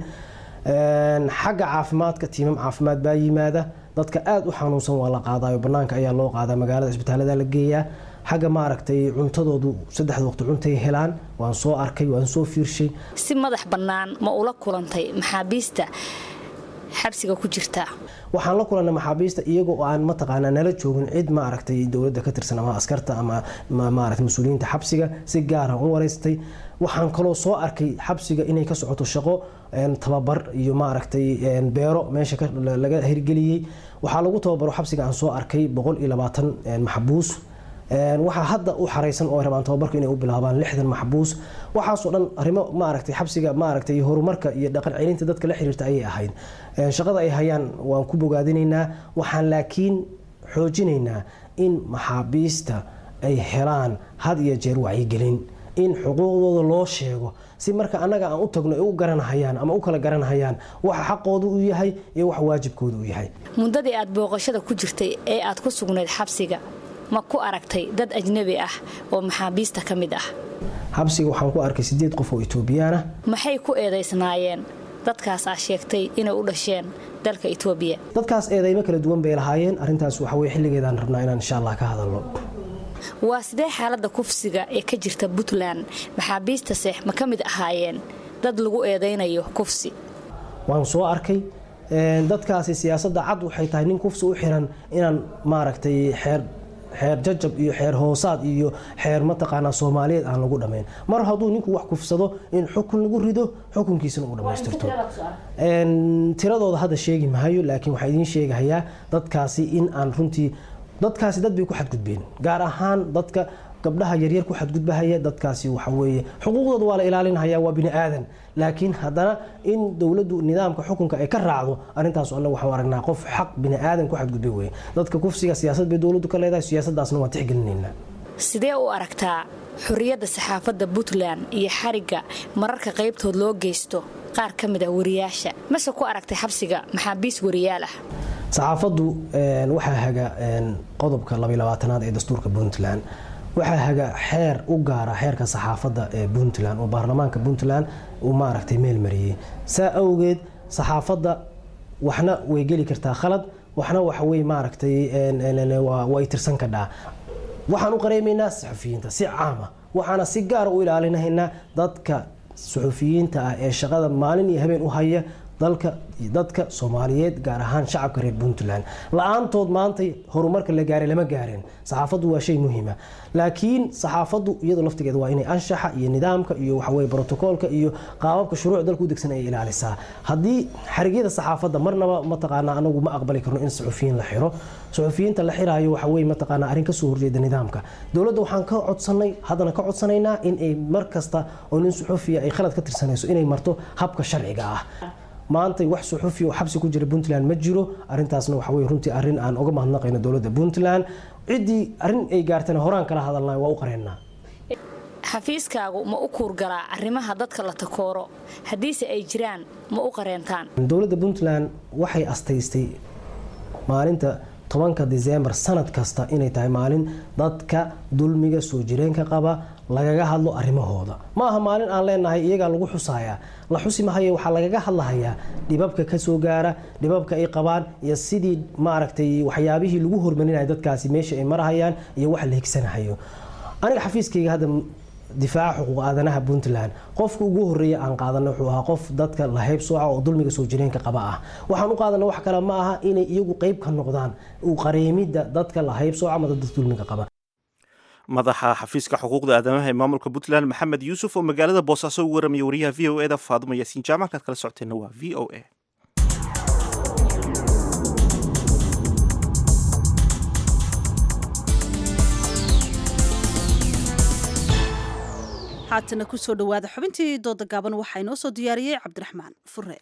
xagga caafimaadka tiimam caafimaad baa yimaada dadka aada u xanuunsan waa la qaadayo banaanka ayaa loo qaadaa magaalada isbitaalada la geeyaa xagga maaragtay cuntadoodu saddexda waqti cuntay helaan waan soo arkay waan soo fiirshay si madax bannaan ma ula kulantay maxaabiista xabsiga ku jirta waxaan la kulannay maxaabiista iyaga oo aan mataqaanaa nala joogin cid maaragtay dowladda ka tirsan ama askarta ama maaragtay mas-uuliyiinta xabsiga si gaara u wareystay waxaan kaloo soo arkay xabsiga inay ka socoto shaqo tababar iyo maaragtay beero meesha laga hirgeliyey waxaa lagu tababaro xabsiga aan soo arkay boqol iyo labaatan maxbuus waxaa hadda u xaraysan oo rabaan tababarka inay u bilaabaan lixdan maxbuus waxaasoo dhan arrimo maaragtay xabsiga maaragtay horumarka iyo dhaqan celinta dadka la xiriirta ayay ahayd shaqada ay hayaan waan ku bogaadinaynaa waxaan laakiin xoojinaynaa in maxaabiista ay helaan had iyo jeer wacyigelin in xuquuqdooda loo sheego si marka annaga aan u tagno ay u garanhayaan ama u kala garanhayaan waxa xaqooda u yahay iyo waxa waajibkooda u yahay muddadii aad booqashada ku jirtay ee aad ku sugnayd xabsiga ma ku aragtay dad ajnabi ah oo maxaabiista ka mid ah xabsiga waxaan ku arkay sideed qof oo etoobiyaan ah maxay ku eedaysnaayeen dadkaas aa sheegtay inay u dhasheen dalka etoobiya dadkaas eedaymo kala duwan bay lahaayeen arrintaas waxa weye xilligeedaan rabnaa inaan insha allah ka hadalno waa sidee xaaladda kufsiga ee ka jirta puntland maxaabiistase ma ka mid ahaayeen dad lagu eedaynayo kufsi waan soo arkay dadkaasi siyaasadda cad waxay tahay nin kufsi u xiran inaan maaragtay xeer xeer jajab iyo xeer hoosaad iyo xeer mataqaanaa soomaaliyeed aan lagu dhammayn mar hadduu ninku wax kufsado in xukun lagu rido xukunkiisana uu dhammaystirto tiradooda hadda sheegi mahayo laakiin waxaa idiin sheegahayaa dadkaasi in aan runtii dadkaasi dad bay ku xadgudbeen gaar ahaan dadka gabdhaha yaryar ku xadgudbahaya dadkaasi waxa weeye xuquuqdooda waa la ilaalinaya waa bini aadan laakiin haddana in dowladdu nidaamka xukunka ay ka raacdo arrintaas annaga waxaan aragnaa qof xaq bini aadan ku xadgudbay weye dadka kufsiga siyaasad bay dowladdu ka leedahay siyaasaddaasna waan tixgelinaynaa sidee u aragtaa xorriyadda saxaafadda puntland iyo xarigga mararka qaybtood loo geysto qaar ka mid ah wariyaasha mase ku aragtay xabsiga maxaabiis wariyaal ah saxaafaddu waxaa haga qodobka labayabaatanaad ee dastuurka puntland waxaa haga xeer u gaara xeerka saxaafadda ee puntland oo baarlamaanka puntland uu maaragtay meel mariyey saa awgeed saxaafadda waxna way geli kartaa khalad waxna waxawey maaragtay way tirsan kadhaa waxaan u qareemaynaa saxufiyiinta si caama waxaana si gaara u ilaalinahaynaa dadka suxufiyiinta ah ee shaqada maalin iyo habeen u haya dalka dadka soomaaliyeed gaar ahaan shacabka reer puntland la-aantood maantay horumarka la gaaray lama gaareen saxaafaddu waa shay muhiima laakiin saxaafaddu iyadoo laftigeeda waa inay anshaxa iyo nidaamka iyo waxaweye brotocoolka iyo qaababka shuruuc dalka u degsan ay ilaalisaa haddii xarigyada saxaafadda marnaba mataqaanaa anagu ma aqbali karno in suxufiyiin la xiro suxufiyiinta la xiraayo waxaweye mataqaanaa arrin kasoo horjeeda nidaamka dowladda waxaan ka codsanay haddana ka codsanaynaa in ay mar kasta oo nin suxufiya ay khalad ka tirsanayso inay marto habka sharciga ah maanta wax suxufi oo xabsi ku jira puntland ma jiro arintaasna waxa wey runtii arrin aan uga mahadnaqayno dowladda puntland ciddii arrin ay gaartana horaan kala hadalnay waa u qareennaa xafiiskaagu ma u kuurgalaa arrimaha dadka la takooro haddiise ay jiraan ma u qareentaan dowladda puntland waxay astaystay maalinta tobanka disembar sanad kasta inay tahay maalin dadka dulmiga soo jireenka qaba lagaga hadlo arrimahooda ma aha maalin aan leenahay iyagaa lagu xusayaa la xusi mahaye waxaa lagaga hadlahayaa dhibabka kasoo gaara dhibabka ay qabaan iyo sidii maaragtay waxyaabihii lagu hormarinaya dadkaasi meesha ay marahayaan iyo waxa la higsanahayo aniga xafiiskayga hadda difaaca xuquuq aadanaha puntland qofka ugu horeeya aan qaadana wuxuu ahaa qof dadka la haybsooca oo dulmiga soo jireenka qaba ah waxaan u qaadana wax kale ma aha inay iyagu qeyb ka noqdaan u qareemidda dadka la haybsooca ama dadka dulmiga qaba madaxa xafiiska xuquuqda aadamaha ee maamulka puntland maxamed yuusuf oo magaalada boosaaso ugu waramaya wariyaha v o eda faadumo yaasiin jaamac kaad kala socoteenna waa v o a haatana kusoo dhowaada xubintii dooda gaaban waxaa inoo soo diyaariyey cabdiraxmaan fure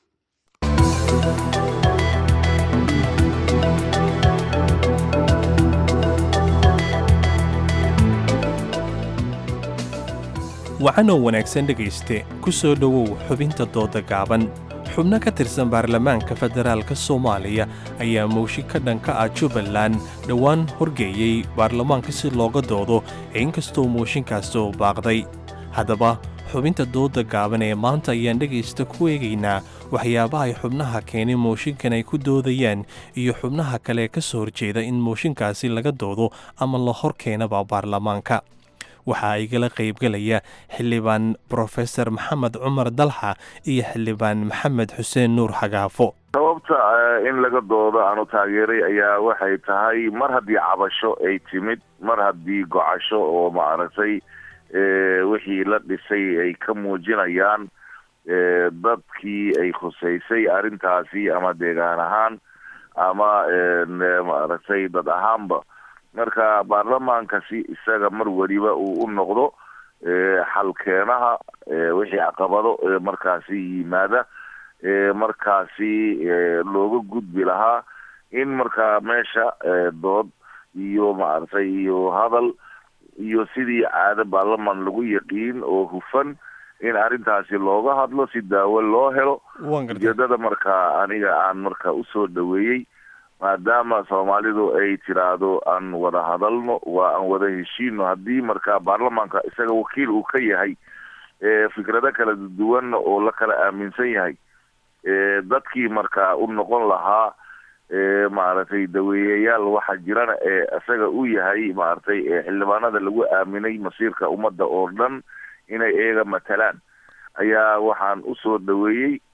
wacanoo wanaagsan dhegayste ku soo dhowow xubinta dooda gaaban xubno ka tirsan baarlamaanka federaalka soomaaliya ayaa mowshi ka dhanka ah jubbaland dhowaan horgeeyey baarlamaanka si looga doodo inkastoo mooshinkaasi uu baaqday haddaba xubinta dooda gaaban ee maanta ayaan dhegaysta ku eegaynaa waxyaabaha ay xubnaha keenay mooshinkan ay ku doodayaan iyo xubnaha kale ka soo horjeeda in mooshinkaasi laga doodo ama la hor keenaba baarlamaanka waxaa igala qaybgelaya xildhibaan brofesor maxamed cumar dalxa iyo xildhibaan maxamed xuseen nuur xagaafo sababta in laga doodo aanu taageeray ayaa waxay tahay mar haddii cabasho ay timid mar haddii gocasho oo maaragtay wixii la dhisay ay ka muujinayaan dadkii ay khusaysay arrintaasi ama deegaan ahaan ama maaragtay dad ahaanba marka baarlamaankasi isaga mar weliba uu u noqdo xalkeenaha wixii caqabado markaasi yimaada markaasi looga gudbi lahaa in markaa meesha dood iyo maaragtay iyo hadal iyo sidii caado baarlamaan lagu yaqiin oo hufan in arrintaasi looga hadlo si daawo loo helo ujeedada markaa aniga aan marka usoo dhaweeyey maadaama soomaalidu ay tiraahdo aan wada hadalno waa aan wada heshiino haddii markaa baarlamaanka isaga wakiil uu ka yahay fikrado kala duwan oo la kala aaminsan yahay dadkii markaa u noqon lahaa maaragtay daweeyayaal waxa jirana ee isaga u yahay maaragtay xildhibaanada lagu aaminay masiirka ummadda oo dhan inay iyaga matalaan ayaa waxaan usoo dhaweeyey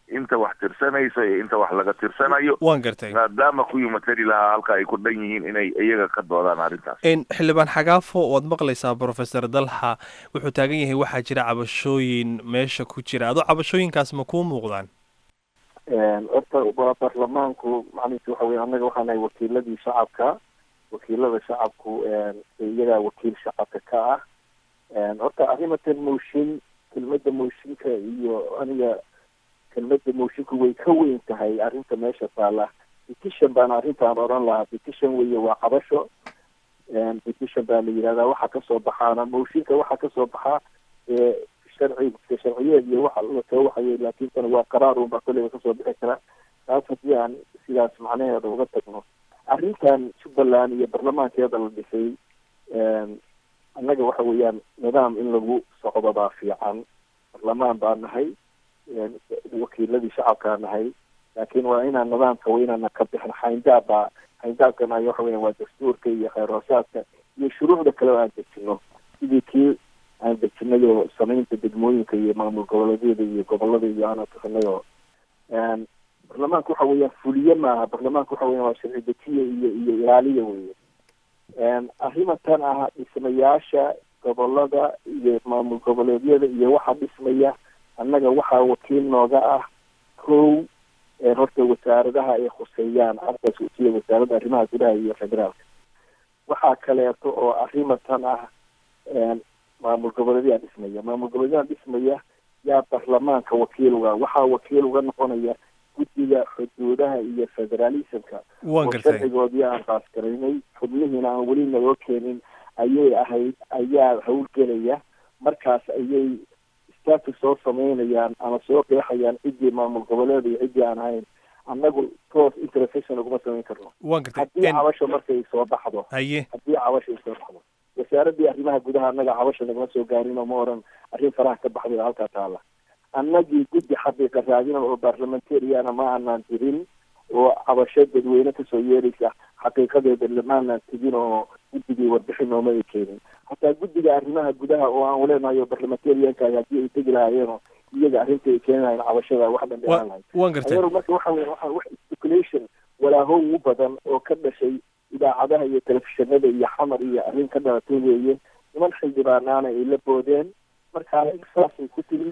inta wax tirsanayso iyo inta wax laga tirsanayo waan gartay maadaama kuwii matali lahaa halka ay ku dhan yihiin inay iyaga ka doodaan arrintaas xildhibaan xagaafo waad maqlaysaa professor dalxa wuxuu taagan yahay waxaa jira cabashooyin meesha ku jira adoo cabashooyinkaas ma kuu muuqdaan horta waa baarlamaanku macnihiisa waxa weye annaga waxaan nahay wakiiladii shacabka wakiilada shacabku iyagaa wakiil shacabka ka ah horta arrimatan mooshin kelmadda mooshinka iyo aniga kelmadda moshinku way ka weyn tahay arrinta meesha taala petition baan arrintaan oran lahaa petition weye waa cabasho petition baa la yidhahdaa waxa kasoo baxaana mooshinka waxa kasoo baxaa sharci sharciyeed iyo waxa lasoo waxayay laakiin tan waa qaraar unbaa kolleyba kasoo bixi kara taas haddii aan sidaas macnaheeda uga tagno arrintan jubbaland iyo baarlamaankeeda la dhisay annaga waxa weeyaan nidaam in lagu socdo baa fiican baarlamaan baa nahay wakiiladii shacabkaa nahay laakiin waa inaan nidaamka waa inaana ka bixin xayndaab baa xayndaabkana waxa weya waa dastuurka iyo kheyr hoosaadka iyo shuruucda kale oo aan dejino sidii kii aan dejinay oo samaynta degmooyinka iyo maamul goboleedyada iyo gobolada iyo aan bixinay oo baarlamaanka waxa weeyaan fuliye maaha baarlamaanka waxa weya waa sharci dejiye iyo iyo ilaaliya weye arrimatan ah dhismayaasha gobolada iyo maamul goboleedyada iyo waxa dhismaya annaga waxaa wakiil nooga ah kow horta wasaaradaha ay khuseeyaan arkaas sida wasaaradda arrimaha gudaha iyo federaalka waxaa kaleeto oo arrimatan ah maamul goboleedyaa dhismaya maamul goboleedyaha dhismaya yaa baarlamaanka wakiil uga waxaa wakiil uga noqonaya guddiga xuduudaha iyo federalismka oo sharcigoodii aan baasgaraynay xubnihiina aan weli naloo keenin ayay ahayd ayaa howlgelaya markaas ayay status soo samaynayaan ama soo qeexayaan ciddii maamul goboleed iyo ciddii aan ahayn annagu toos interfection uguma samayn karno haddii cabasho markay soo baxdo haye haddii cabasho ay soo baxdo wasaaradii arrimaha gudaha annaga cabasho nagama soo gaarin oo ma oran arrin faraha ka baxday oo halkaa taala annagii guddi xaqiiqa raadina oo barlamentariana ma aanaan jirin oo cabasho dadweyne kasoo yeeraysa xaqiiqadeeda lamaanaan tegin oo guddigii warbixin nooma ay keenin hataa guddiga arrimaha gudaha oo aan uleenahay oo barlamentarianka haddii ay tegi lahaayeenoo iyaga arrinta ay keeni lahayn cabashada wax dhan dheeraan lahayd waan gartay marka waxa weya waxa wax speculation walaahow u badan oo ka dhashay idaacadaha iyo telefishinada iyo xamar iyo arrin ka dhalatay weeye niman xildhibaanaana ay la boodeen marka saasay ku timi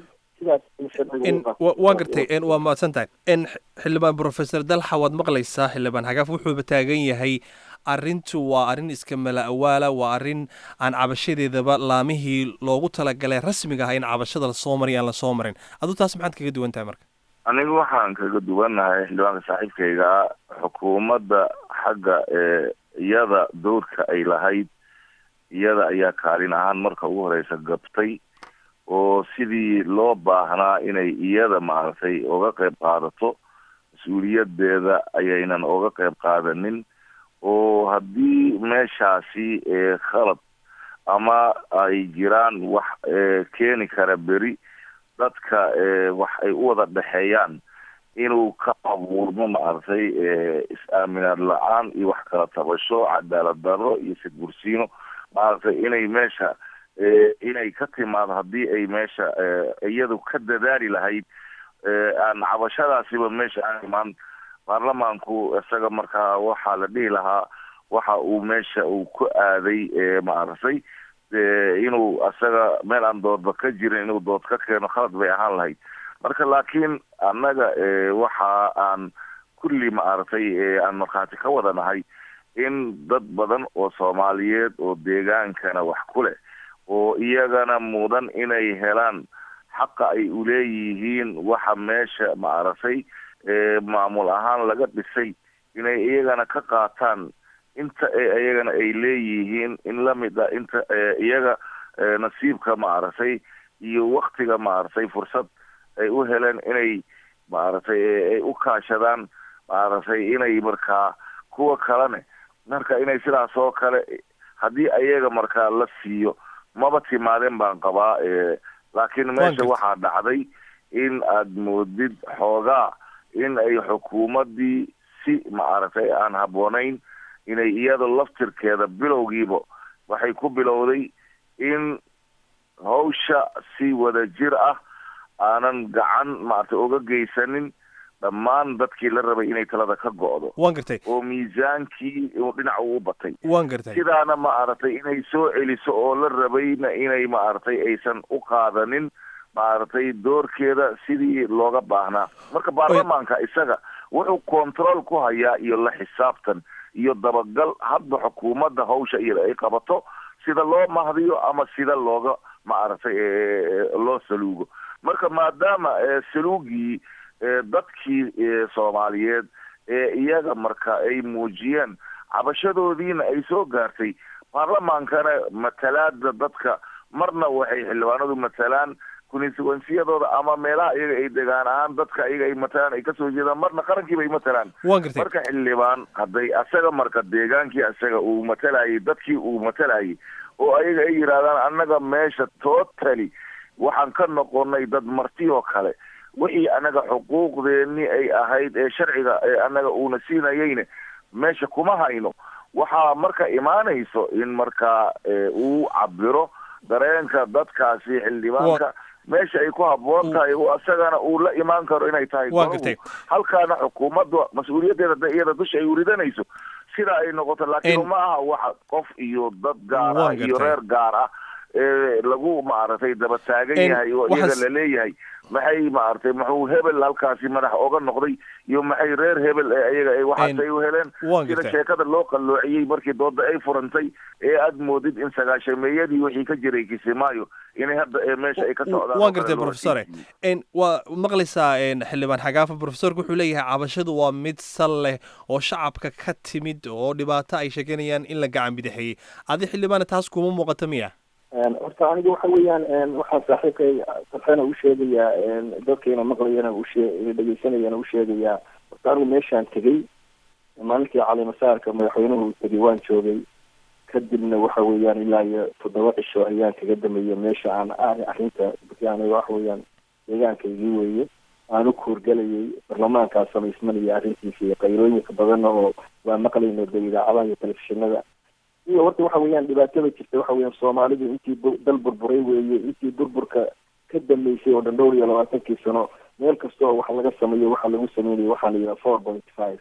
waa gartay waa mahadsan tahay xildhibaan professor dalxa waad maqlaysaa xildhibaan xagaaf wuxuuba taagan yahay arrintu waa arrin iska mala awaala waa arrin aan cabashadeedaba laamihii loogu talagalay rasmiga ah in cabashada lasoo maray aan lasoo marin aduu taas maxaad kaga duwan tahay marka anigu waxaan kaga duwannahay xildhibaanka saaxiibkayga xukuumadda xagga ee iyada dowrka ay lahayd iyada ayaa kaalin ahaan marka ugu horeysa gabtay oo sidii loo baahnaa inay iyada maaragtay oga qayb qaadato mas-uuliyadeeda ayaynan oga qayb qaadanin oo haddii meeshaasi khalad ama ay jiraan wax keeni kara beri dadka wax ay u wada dhexeeyaan inuu ka abuurmo maaragtay is-aaminaad la-aan iyo wax kala tabasho cadaalad darro iyo sidbursiino maaragtay inay meesha inay ka timaado haddii ay meesha iyadu ka dadaali lahayd aan cabashadaasiba meesha aan imaan baarlamaanku isaga markaa waxaa la dhihi lahaa waxa uu meesha uu ku aaday maaragtay inuu isaga meel aan doodba ka jirin inuu dood ka keeno khalad bay ahaan lahayd marka laakiin annaga waxa aan kulli maaragtay aan markhaati ka wada nahay in dad badan oo soomaaliyeed oo deegaankana wax ku leh oo iyagana mudan inay helaan xaqa ay uleeyihiin waxa meesha maaragtay maamul ahaan laga dhisay inay iyagana ka qaataan inta iyagana ay leeyihiin in lamid a inta iyaga nasiibka maaragtay iyo waktiga maaragtay fursad ay u heleen inay maaragtay ay u kaashadaan maaragtay inay markaa kuwa kalene marka inay sidaas oo kale haddii ayaga markaa la siiyo maba timaadeen baan qabaa laakiin meesha waxaa dhacday in aad moodid xoogaa in ay xukuumaddii si maaragtay aan habboonayn inay iyada laftirkeeda bilowgiiba waxay ku bilowday in hawsha si wada jir ah aanan gacan maaragtay uga geysanin dhammaan dadkii la rabay inay talada ka go'do waan gartay oo miisaankii uu dhinac uu batay waan gartay sidaana maaragtay inay soo celiso oo la rabayna inay maaragtay aysan u qaadanin maaragtay doorkeeda sidii looga baahnaa marka baarlamaanka isaga wuxuu control ku hayaa iyo la xisaabtan iyo dabagal hadba xukuumadda hawsha iyada ay qabato sida loo mahdiyo ama sida looga maaragtay loo saluugo marka maadaama saluugii dadkii soomaaliyeed ee iyaga marka ay muujiyeen cabashadoodiina ay soo gaartay baarlamaankana matalaada dadka marna waxay xildhibaanadu matalaan constituensiyadooda ama meelaha iyaga ay degaan ahaan dadka iyaga ay matalaan ay kasoo jeedaan marna qarankiiba ay matalaan marka xildhibaan hadday asaga marka deegaankii asaga uu matalayay dadkii uu matalayay oo ayaga ay yidhaahdaan annaga meesha totally waxaan ka noqonay dad marti oo kale wixii annaga xuquuqdeeni ay ahayd ee sharciga ee annaga uuna siinayeyne meesha kuma hayno waxaa marka imaanayso in markaa uu cabiro dareenka dadkaasi xildhibaanka meesha ay ku habboon tahay oo asagana uu la imaan karo inay tahay golagu halkaana xukuumadda mas-uuliyaddeeda da iyada dusha ay uridanayso sida ay noqoto laakiin ma aha waxa qof iyo dad gaar ah iyo reer gaar ah ee lagu maaragtay daba taagan yahay oo iyaga la leeyahay maxay maaragtay muxuu hebel halkaasi madax oga noqday iyo maxay reer hebel ee ayaga ay waxaas ay u heleen sida sheekada loo qalloociyey markii dooda ay furantay ee aad moodid in sagaashameeyadii wixii ka jiray kisimaayo inay hadda ee meesha ay ka socdaan waan gartay professore waa maqlaysaa xildhibaan xagaafa professorka wuxuu leeyahay cabashadu waa mid sal leh oo shacabka ka timid oo dhibaato ay sheeganayaan in la gacan bidixeeyey adi xildhibaana taas kuma muuqato miya horta aniga waxa weeyaan waxaa saaxiibkay sarxena u sheegayaa dadkayna maqlayana ushee dhegeysanayana u sheegayaa horta anigu meeshaan tegey maalintii calimasaarka madaxweynuhu uu tegey waan joogay kadibna waxa weeyaan ilaa iyo toddoba cisho ayaan kaga dameeyey meesha aan arrinta aniga waxa weeyaan deegaankaygii weeye aan u kuurgalayay barlamaankaa samaysmanaya arrintiisa iyo qaylooyinka badanna oo waa maqlayno de idaacadaha iyo telefishinada iyo horta waxa weeyaan dhibaatada jirta waxa weeyaan soomaalidu intii dal burburay weeye intii burburka ka dambeysay oo dhan dhowr iyo labaatankii sano meel kasta oo wax laga sameeyo waxa lagu sameynaya waxaa la yidhaha four point five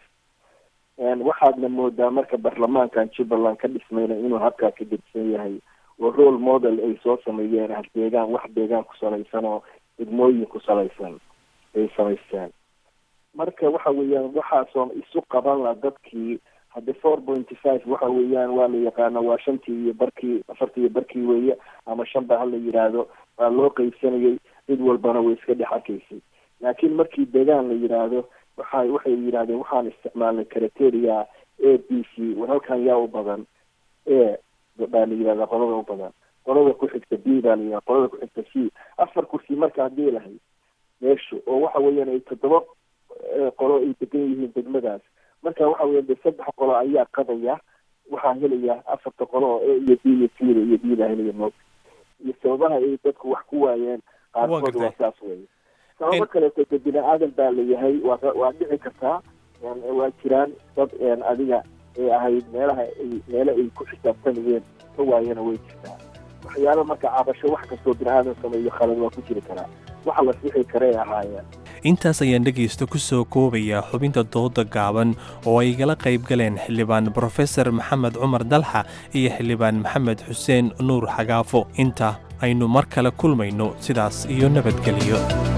waxaadna moodaa marka baarlamaankan jubbaland ka dhismayna inuu habkaa ka gedsan yahay oo role model ay soo sameeyeen ah deegaan wax deegaan ku salaysan oo degmooyin ku salaysan ay samaysteen marka waxa weeyaan waxaasoo isu qaban la dadkii hadde four pointy five waxa weeyaan waa la yaqaana waa shantii iyo barkii afartii iyo barkii weeye ama shan ba hala yidhaahdo waa loo qeybsanayay cid walbana way iska dhex arkaysay laakiin markii deegaan la yidhaahdo waxa waxay yidhahdeen waxaan isticmaalnay criteria a b c war halkan yaa u badan a baa la yidhahdaa qolada u badan qolada ku xigta b baa la yidhahda qolada ku xigta c afar kursi marka haddii lahayd meeshu oo waxa weeyaan ay toddoba qolo ay degan yihiin degmadaas marka waxa weya de saddex qolo ayaa qadaya waxaa helaya afarta qolo oo a iyo b iyo c iyo b baa helaya moog iyo sababaha ay dadku wax ku waayeen qaarkood waa saas weeye sababo kaleeto de bini aadan baa layahay waa waa dhici kartaa waa jiraan dad adiga ay ahayd meelaha ay meele ay ku xisaabtanayeen ka waayana way jirtaa waxyaalo marka cabasho wax kastoo bini aadan sameeyo khalad waa ku jiri karaa waxa la sixi karay ahaayeen intaas ayaan dhegaysta ku soo koobayaa xubinta dooda gaaban oo ay igala qayb galeen xildhibaan brofesor maxamed cumar dalxa iyo xildhibaan maxamed xuseen nuur xagaafo inta aynu mar kale kulmayno sidaas iyo nabadgelyo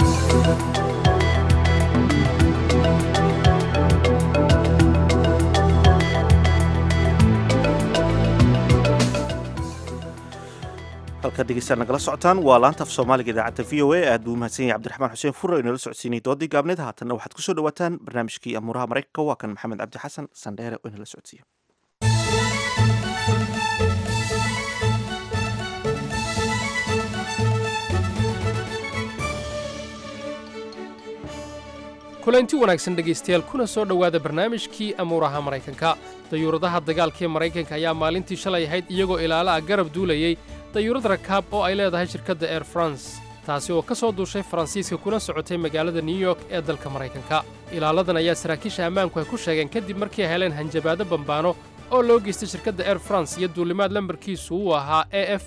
halkaad dhegeystaan nagala socotaan waa laanta af soomaaliga idaacadda v o a aad buu umahadsan yahay cabdiraxmaan xuseen fure inala socodsiinay doodii gaabneed haatanna waxaad kusoo dhawaataan barnaamijkii amuuraha maraykanka waa kan maxamed cabdi xasan sandheere oo inala socodsiiya kulanti wanaagsan dhegaystayaal kuna soo dhowaada barnaamijkii amuuraha maraykanka dayuuradaha dagaalka ee maraykanka ayaa maalintii shalay ahayd iyagoo ilaala ah garab duulayey dayuurad rakaab oo ay leedahay shirkadda air france taasi oo ka soo duushay faransiiska kuna socotay magaalada new york ee dalka maraykanka ilaaladan ayaa saraakiisha ammaanku ay ku sheegeen kadib markii ay heleen hanjabaado bambaano oo loo geystay shirkadda air france iyo duulimaad lambarkiisu uu ahaa a f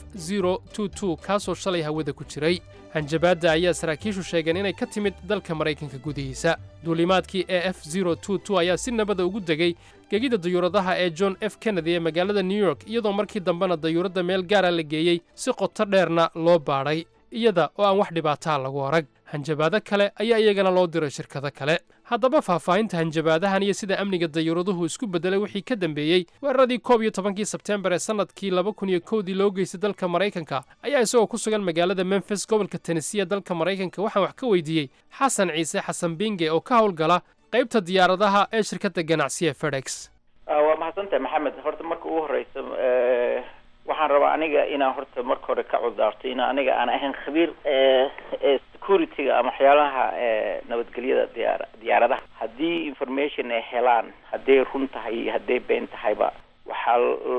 kaasoo shalay hawada ku jiray hanjabaadda ayaa saraakiishu sheegeen inay ka timid dalka maraykanka gudihiisa duulimaadkii a f ayaa si nabada ugu degay gegida dayuuradaha ee john f kennedy ee magaalada new york iyadoo markii dambena dayuuradda meel gaara la geeyey si qoto dheerna loo baadhay iyada oo aan wax dhibaataa lagu arag hanjabaado kale ayaa iyagana loo diray shirkado kale haddaba faahfaahinta hanjabaadahan iyo sida amniga dayuuraduhu isku beddelay wixii ka dambeeyey weeraradii koob iyo tobankii sebteembar ee sannadkii laba kun iyo kowdii loo geystay dalka maraykanka ayaa isagoo ku sugan magaalada memfis gobolka tennesee ee dalka maraykanka waxaan wax ka weydiiyey xasan ciise xasan binge oo ka howlgala qaybta diyaaradaha ee shirkadda ganacsiga fedex waa mahadsantahay maxamed horta marka ugu horeysa waxaan rabaa aniga inaan horta marka hore ka cudaarto in aniga aan ahayn khabiir security-ga ama waxyaalaha nabadgelyada diyaar diyaaradaha haddii information ay helaan hadday run tahay iyo hadday been tahayba waxaa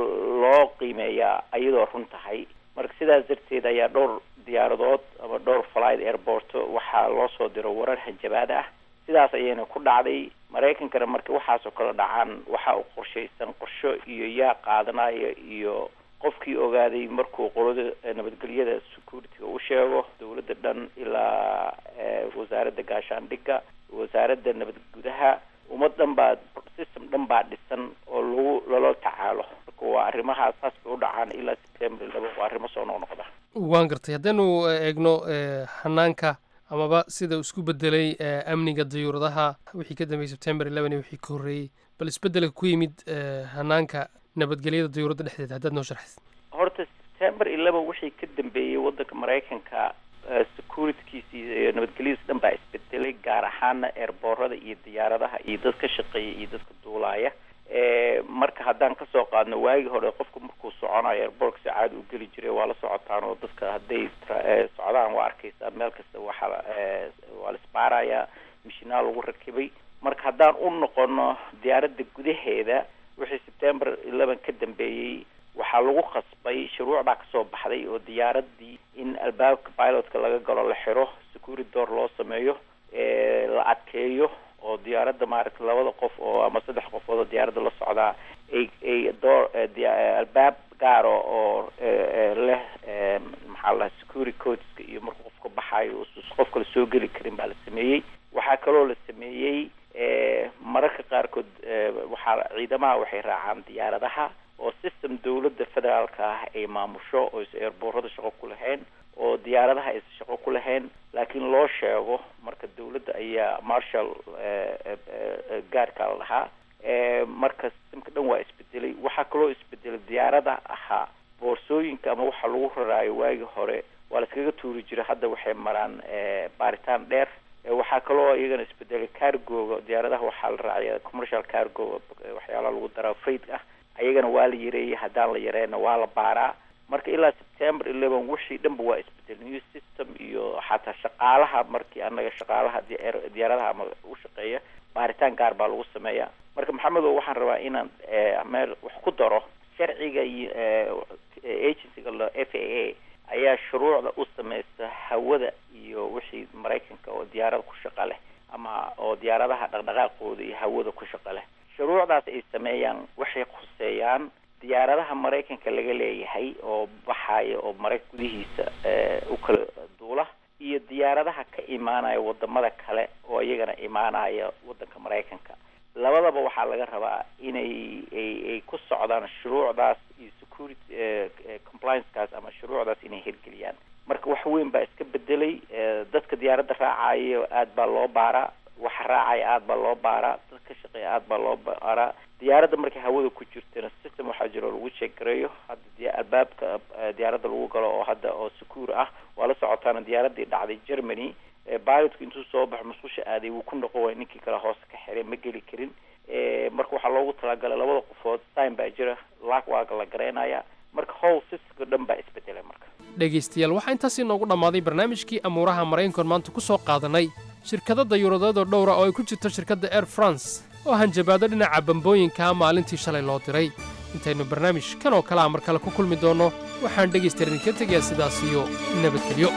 loo qiimeeyaa iyadoo run tahay marka sidaas darteed ayaa dhowr diyaaradood ama dhowr flight airport waxaa loo soo diro warar hanjabaad ah sidaas ayayna ku dhacday maraykankana marka waxaasoo kale dhacaan waxa uu qorshaysan qorsho iyo yaa qaadanaya iyo qofkii ogaaday markuu qolada nabadgelyada security-ga u sheego dowladda dhan ilaa wasaaradda gaashaandhigga wasaaradda nabad gudaha ummad dhan baa system dhan baa dhisan oo lagu lala tacaalo marka waa arrimahaas saas bay u dhacaan ilaa september laba waa arrimo soo noqnoqda waan gartay haddaynu eegno hanaanka amaba sida uu isku bedelay amniga dayuuradaha wixii ka dambeeyey september eleven iyo wixii ka horreeyey bal isbedelka ku yimid hanaanka nabadgelyada dayuuradda dhexdeeda haddaad noo sharxid horta september eleven wixii ka dambeeyey waddanka maraykanka securitykiisi iyo nabadgelyadiis dhan baa isbedelay gaar ahaana eerboorada iyo diyaaradaha iyo dad ka shaqeeya iyo dadka duulaaya marka haddaan kasoo qaadno waagii hore qofku markuu soconayo airbortka si caadi u geli jiray waa la socotaan oo dadka hadday socdaan waa arkeysaa meel kasta waxaa waa la isbaarayaa mishinaal lagu rakibay marka haddaan u noqono diyaaradda gudaheeda wixii september eleven ka dambeeyey waxaa lagu khasbay shuruucdaa kasoo baxday oo diyaaradii in albaabka pilotka laga galo la xiro security door loo sameeyo la adkeeyo oo diyaaradda maaragtay labada qof oo ama saddex qofood oo diyaaradda la socdaa ay ay door albaab gaaro oo leh maxaa la security codeska iyo markuu qofka baxaayo usus qof kale soo geli karin baa la sameeyey waxaa kaloo la sameeyey mararka qaarkood waxaa ciidamaha waxay raacaan diyaaradaha oo system dawladda federaalka ah ay maamusho oo is eerboorada shaqo ku lahayn oo diyaaradaha aysan shaqo ku lahayn laakiin loo sheego marka dawladda ayaa marshal gaarkaa la dhahaa marka systemka dhan waa isbedelay waxaa kaloo isbedelay diyaarada ahaa boorsooyinka ama waxa lagu raraayo waagii hore waa la iskaga tuuri jiray hadda waxay maraan baaritaan dheer waxaa kaloo iyagana isbedelay cargoga diyaaradaha waxaa la raacaya commercial cargo waxyaalaha lagu daraa freight ah ayagana waa la yareeyay haddaan la yareyna waa la baaraa marka ilaa september eleven wixii dhanba waa isbedel new system iyo xataa shaqaalaha markii anaga shaqaalaha diyaaradaha ama u shaqeeya baaritaan gaar baa lagu sameeya marka maxamedo waxaan rabaa inaan meel wax ku daro sharciga iyo agencyga la f a a ayaa shuruucda u sameysta hawada iyo wixii maraykanka oo diyaarada ku shaqa leh ama oo diyaaradaha dhaqdhaqaaqooda iyo hawada ku shaqa leh shuruucdaas ay sameeyaan waxay khuseeyaan diyaaradaha maraykanka laga leeyahay oo baxaya oo maraykan gudihiisa u kala duula iyo diyaaradaha ka imaanaya wadamada kale oo iyagana imaanaya wadanka maraykanka labadaba waxaa laga rabaa inay ay ay ku socdaan shuruucdaas iyo security compliancekaas ama shuruucdaas inay hirgeliyaan marka wax weyn baa iska bedelay dadka diyaaradda raacayo aad baa loo baaraa waxa raacaya aad baa loo baaraa dad ka shaqeeya aad baa loo baaraa diyaaradda markay hawada ku jirtana system waxaa jiro oo lagu sheegareeyo hadda albaabka diyaaradda lagu galo oo hadda oo secure ah waa la socotaana diyaaraddii dhacday germany pilotku intuu soo baxo musqusha aaday wuu ku noqon waay ninkii kale hoose ka xiray ma geli karin marka waxaa loogu talagalay labada qofood time baa jira laag waaga la garaynaya marka howl systemka dhan baa isbedelay marka dhegaystayaal waxaa intaasii noogu dhammaaday barnaamijkii amuuraha maraykankoon maanta ku soo qaadanay shirkado dayuuradeedoo dhowra oo ay ku jirto shirkadda air france oo hanjabaado dhinaca bambooyinkaa maalintii shalay loo diray intaynu barnaamij kan oo kale a mar kale ku kulmi doonno waxaan dhegaystayaal idinka tegayaa sidaas iyo nabadgelyo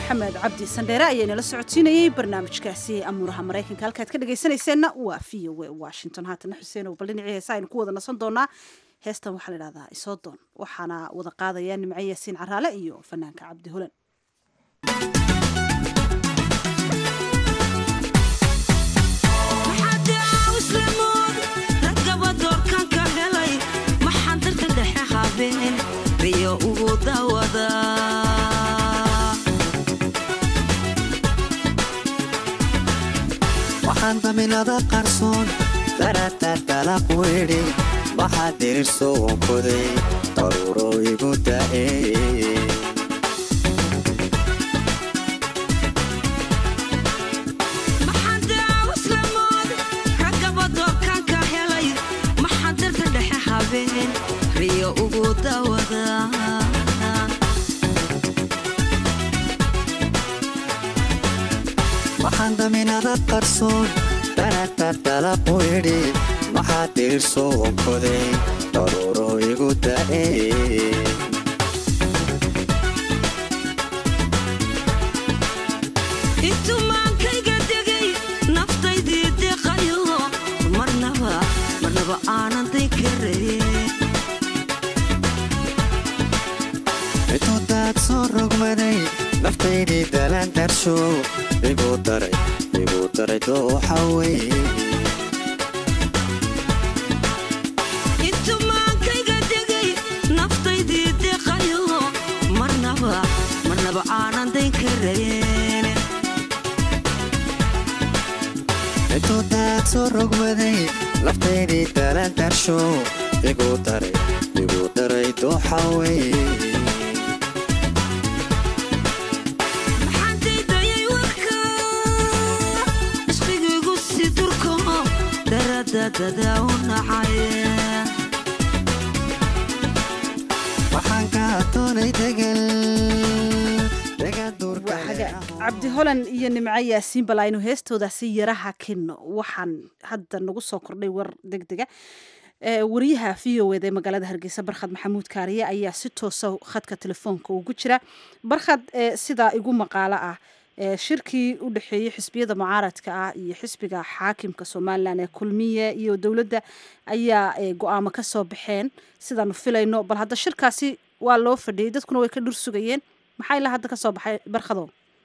maxamed cabdi sandheere ayaa inala socodsiinayey barnaamijkaasi amuuraha maraykanka halkaad ka dhegaysanayseena waa v o a washington haatana xuseenow bal dhinacii heesa aynu ku wada nasan doonaa heestan waxaa la idhahdaa isoodoon waxaana wada qaadaya nimco yaasiin caraale iyo fanaanka cabdi holan riyo ugu dawada waxaan daminada qarsoon daratartalaq weedhi waxaa dirirso wankoday daruuro igu da'e riyo ugu dawada waxaan daminada qarsoon daratartalaq weedhi waxaa dirirso wankoday daruuro igu da'e intumaankayga degay naftaydii deqayo marnaba marnaba aanan daykaraye intuudaad soo rogmaday naftaydii dalaan darsho igu daray igu daray dooxa weye intumaankayga degay naftaydii deqayo marnaba marnaba aanan daynkarayeen intuudaad soo rogmaday naftaydii dalaan darsho igu daray igu daray dooxa weye maxaantaydayay warka isqigiigu si durko daradadada u nacay waxaan kaa doonay degal cabdi holan iyo nimco yaasiin bal aynu heestoodaasi yaraha kinno waxaan hadda nagu soo kordhay war deg dega wariyaha v o eda ee magaalada hargeysa barkhad maxamuud kaariye ayaa si toosa khadka telefoonka ugu jira barkhad sidaa igu maqaalo ah shirkii u dhexeeyey xisbiyada mucaaradka ah iyo xisbiga xaakimka somalilan ee kulmiye iyo dowladda ayaa go-aamo ka soo baxeen sidaanu filayno bal hadda shirkaasi waa loo fadhiyey dadkuna way ka dhur sugayeen maxaa ilaa hadda ka soo baxay barkhado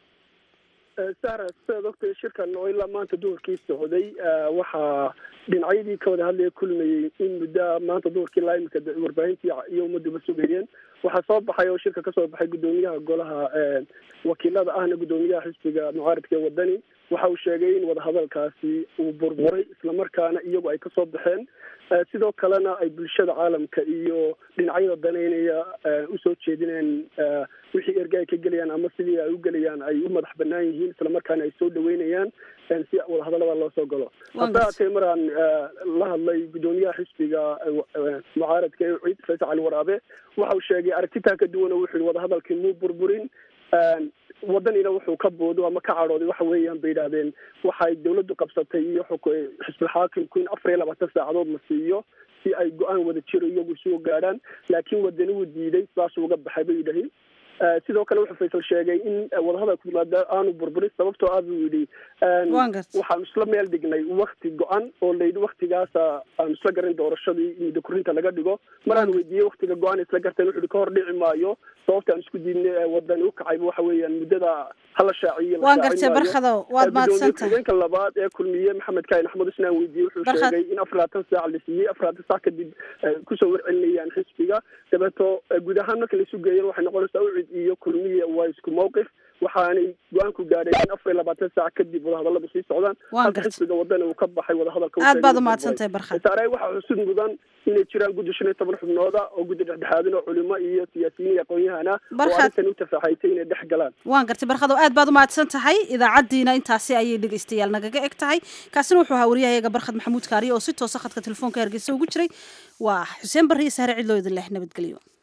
sara sidaad ogtay shirkan oo ilaa maanta duhurkii socday waxaa dhinacyadii ka wada hadlaya kulmayey in muddo maanta duhurkii ilaa imika warbaahintii iyo ummaduba sugayeen waxaa soo baxay oo shirka kasoo baxay guddoomiyaha golaha wakiilada ahna guddoomiyaha xisbiga mucaaradka ee wadani waxa uu sheegay in wadahadalkaasi uu burburay islamarkaana iyagu ay kasoo baxeen sidoo kalena ay bulshada caalamka iyo dhinacyada daneynaya usoo jeedineen wixii erga ay ka gelayaan ama sidii ay u gelayaan ay u madax banaan yihiin islamarkaana ay soo dhaweynayaan si wadahadalada loo soo galo hase haatee maraan la hadlay guddoomiyaha xisbiga mucaaradka ee ciid faysal cali waraabe waxa uu sheegay aragtitaa ka duwan oo wuxuu yihi wadahadalkii muu burburin wadanina wuxuu ka boodo ama ka cadhooday waxa weeyaan bay yidhahdeen waxay dawladdu qabsatay iyo xisbul xaakimku in afar iyo labaatan saacadood la siiyo si ay go-aan wada jiro iyagu isugu gaadhaan laakiin wadani wuu diiday saasuu uga baxay bay yidhahi sidoo kale wuxuu faysal sheegay in wadahadalku maada aanu burburin sababtoo ah buu yidhi waxaanu isla meel dhignay wakti go-an oo layidhi waktigaasa aanu isla garin doorashadii muddo korinta laga dhigo maraan weydiiyey waktiga go-an isla garteen wuxuu ka hor dhici maayo sababta aan isku diidnay wadani u kacayba waxa weeyaan muddada hala shaaciyo waan gartay barkado waad mahadsantahay gudoomiye labaad ee kulmiye maxamed kaahin axmed isna aan weydiiyey wuxuu sheegay in afar labaatan saac la siiyey afar labaatan saac kadib kusoo warcelinayaan xisbiga dabeeto guud ahaan marka laisu geeyan waxay noqonaysaa ucid iyo kulmiye waa isku mawqif waxaanay go-aanku gaadhay in afar iyo labaatan saac kadib wadahadalladu sii socdaan halka xisbiga wadana uu ka baxay wadahadalka aad baad umahadsantahay barkad saare waxaa xusud mudan inay jiraan guddi shan iyo toban xubnooda oo guddi dhexdhexaadin oo culimo iyo siyaasiyiin iyo aqoon-yahana oo arrintan u tafaaxaytay inay dhex galaan waan gartay barkado aad baad umahadsan tahay idaacaddiina intaasi ayay dhegeystayaal nagaga eg tahay kaasina wuxuu ahaa wariyahayaga barkhad maxamuud kaariye oo si toosa khadka telefoonka hargeysa ugu jiray waa xuseen barri iyo sahre cidloo idin leh nabadgelyo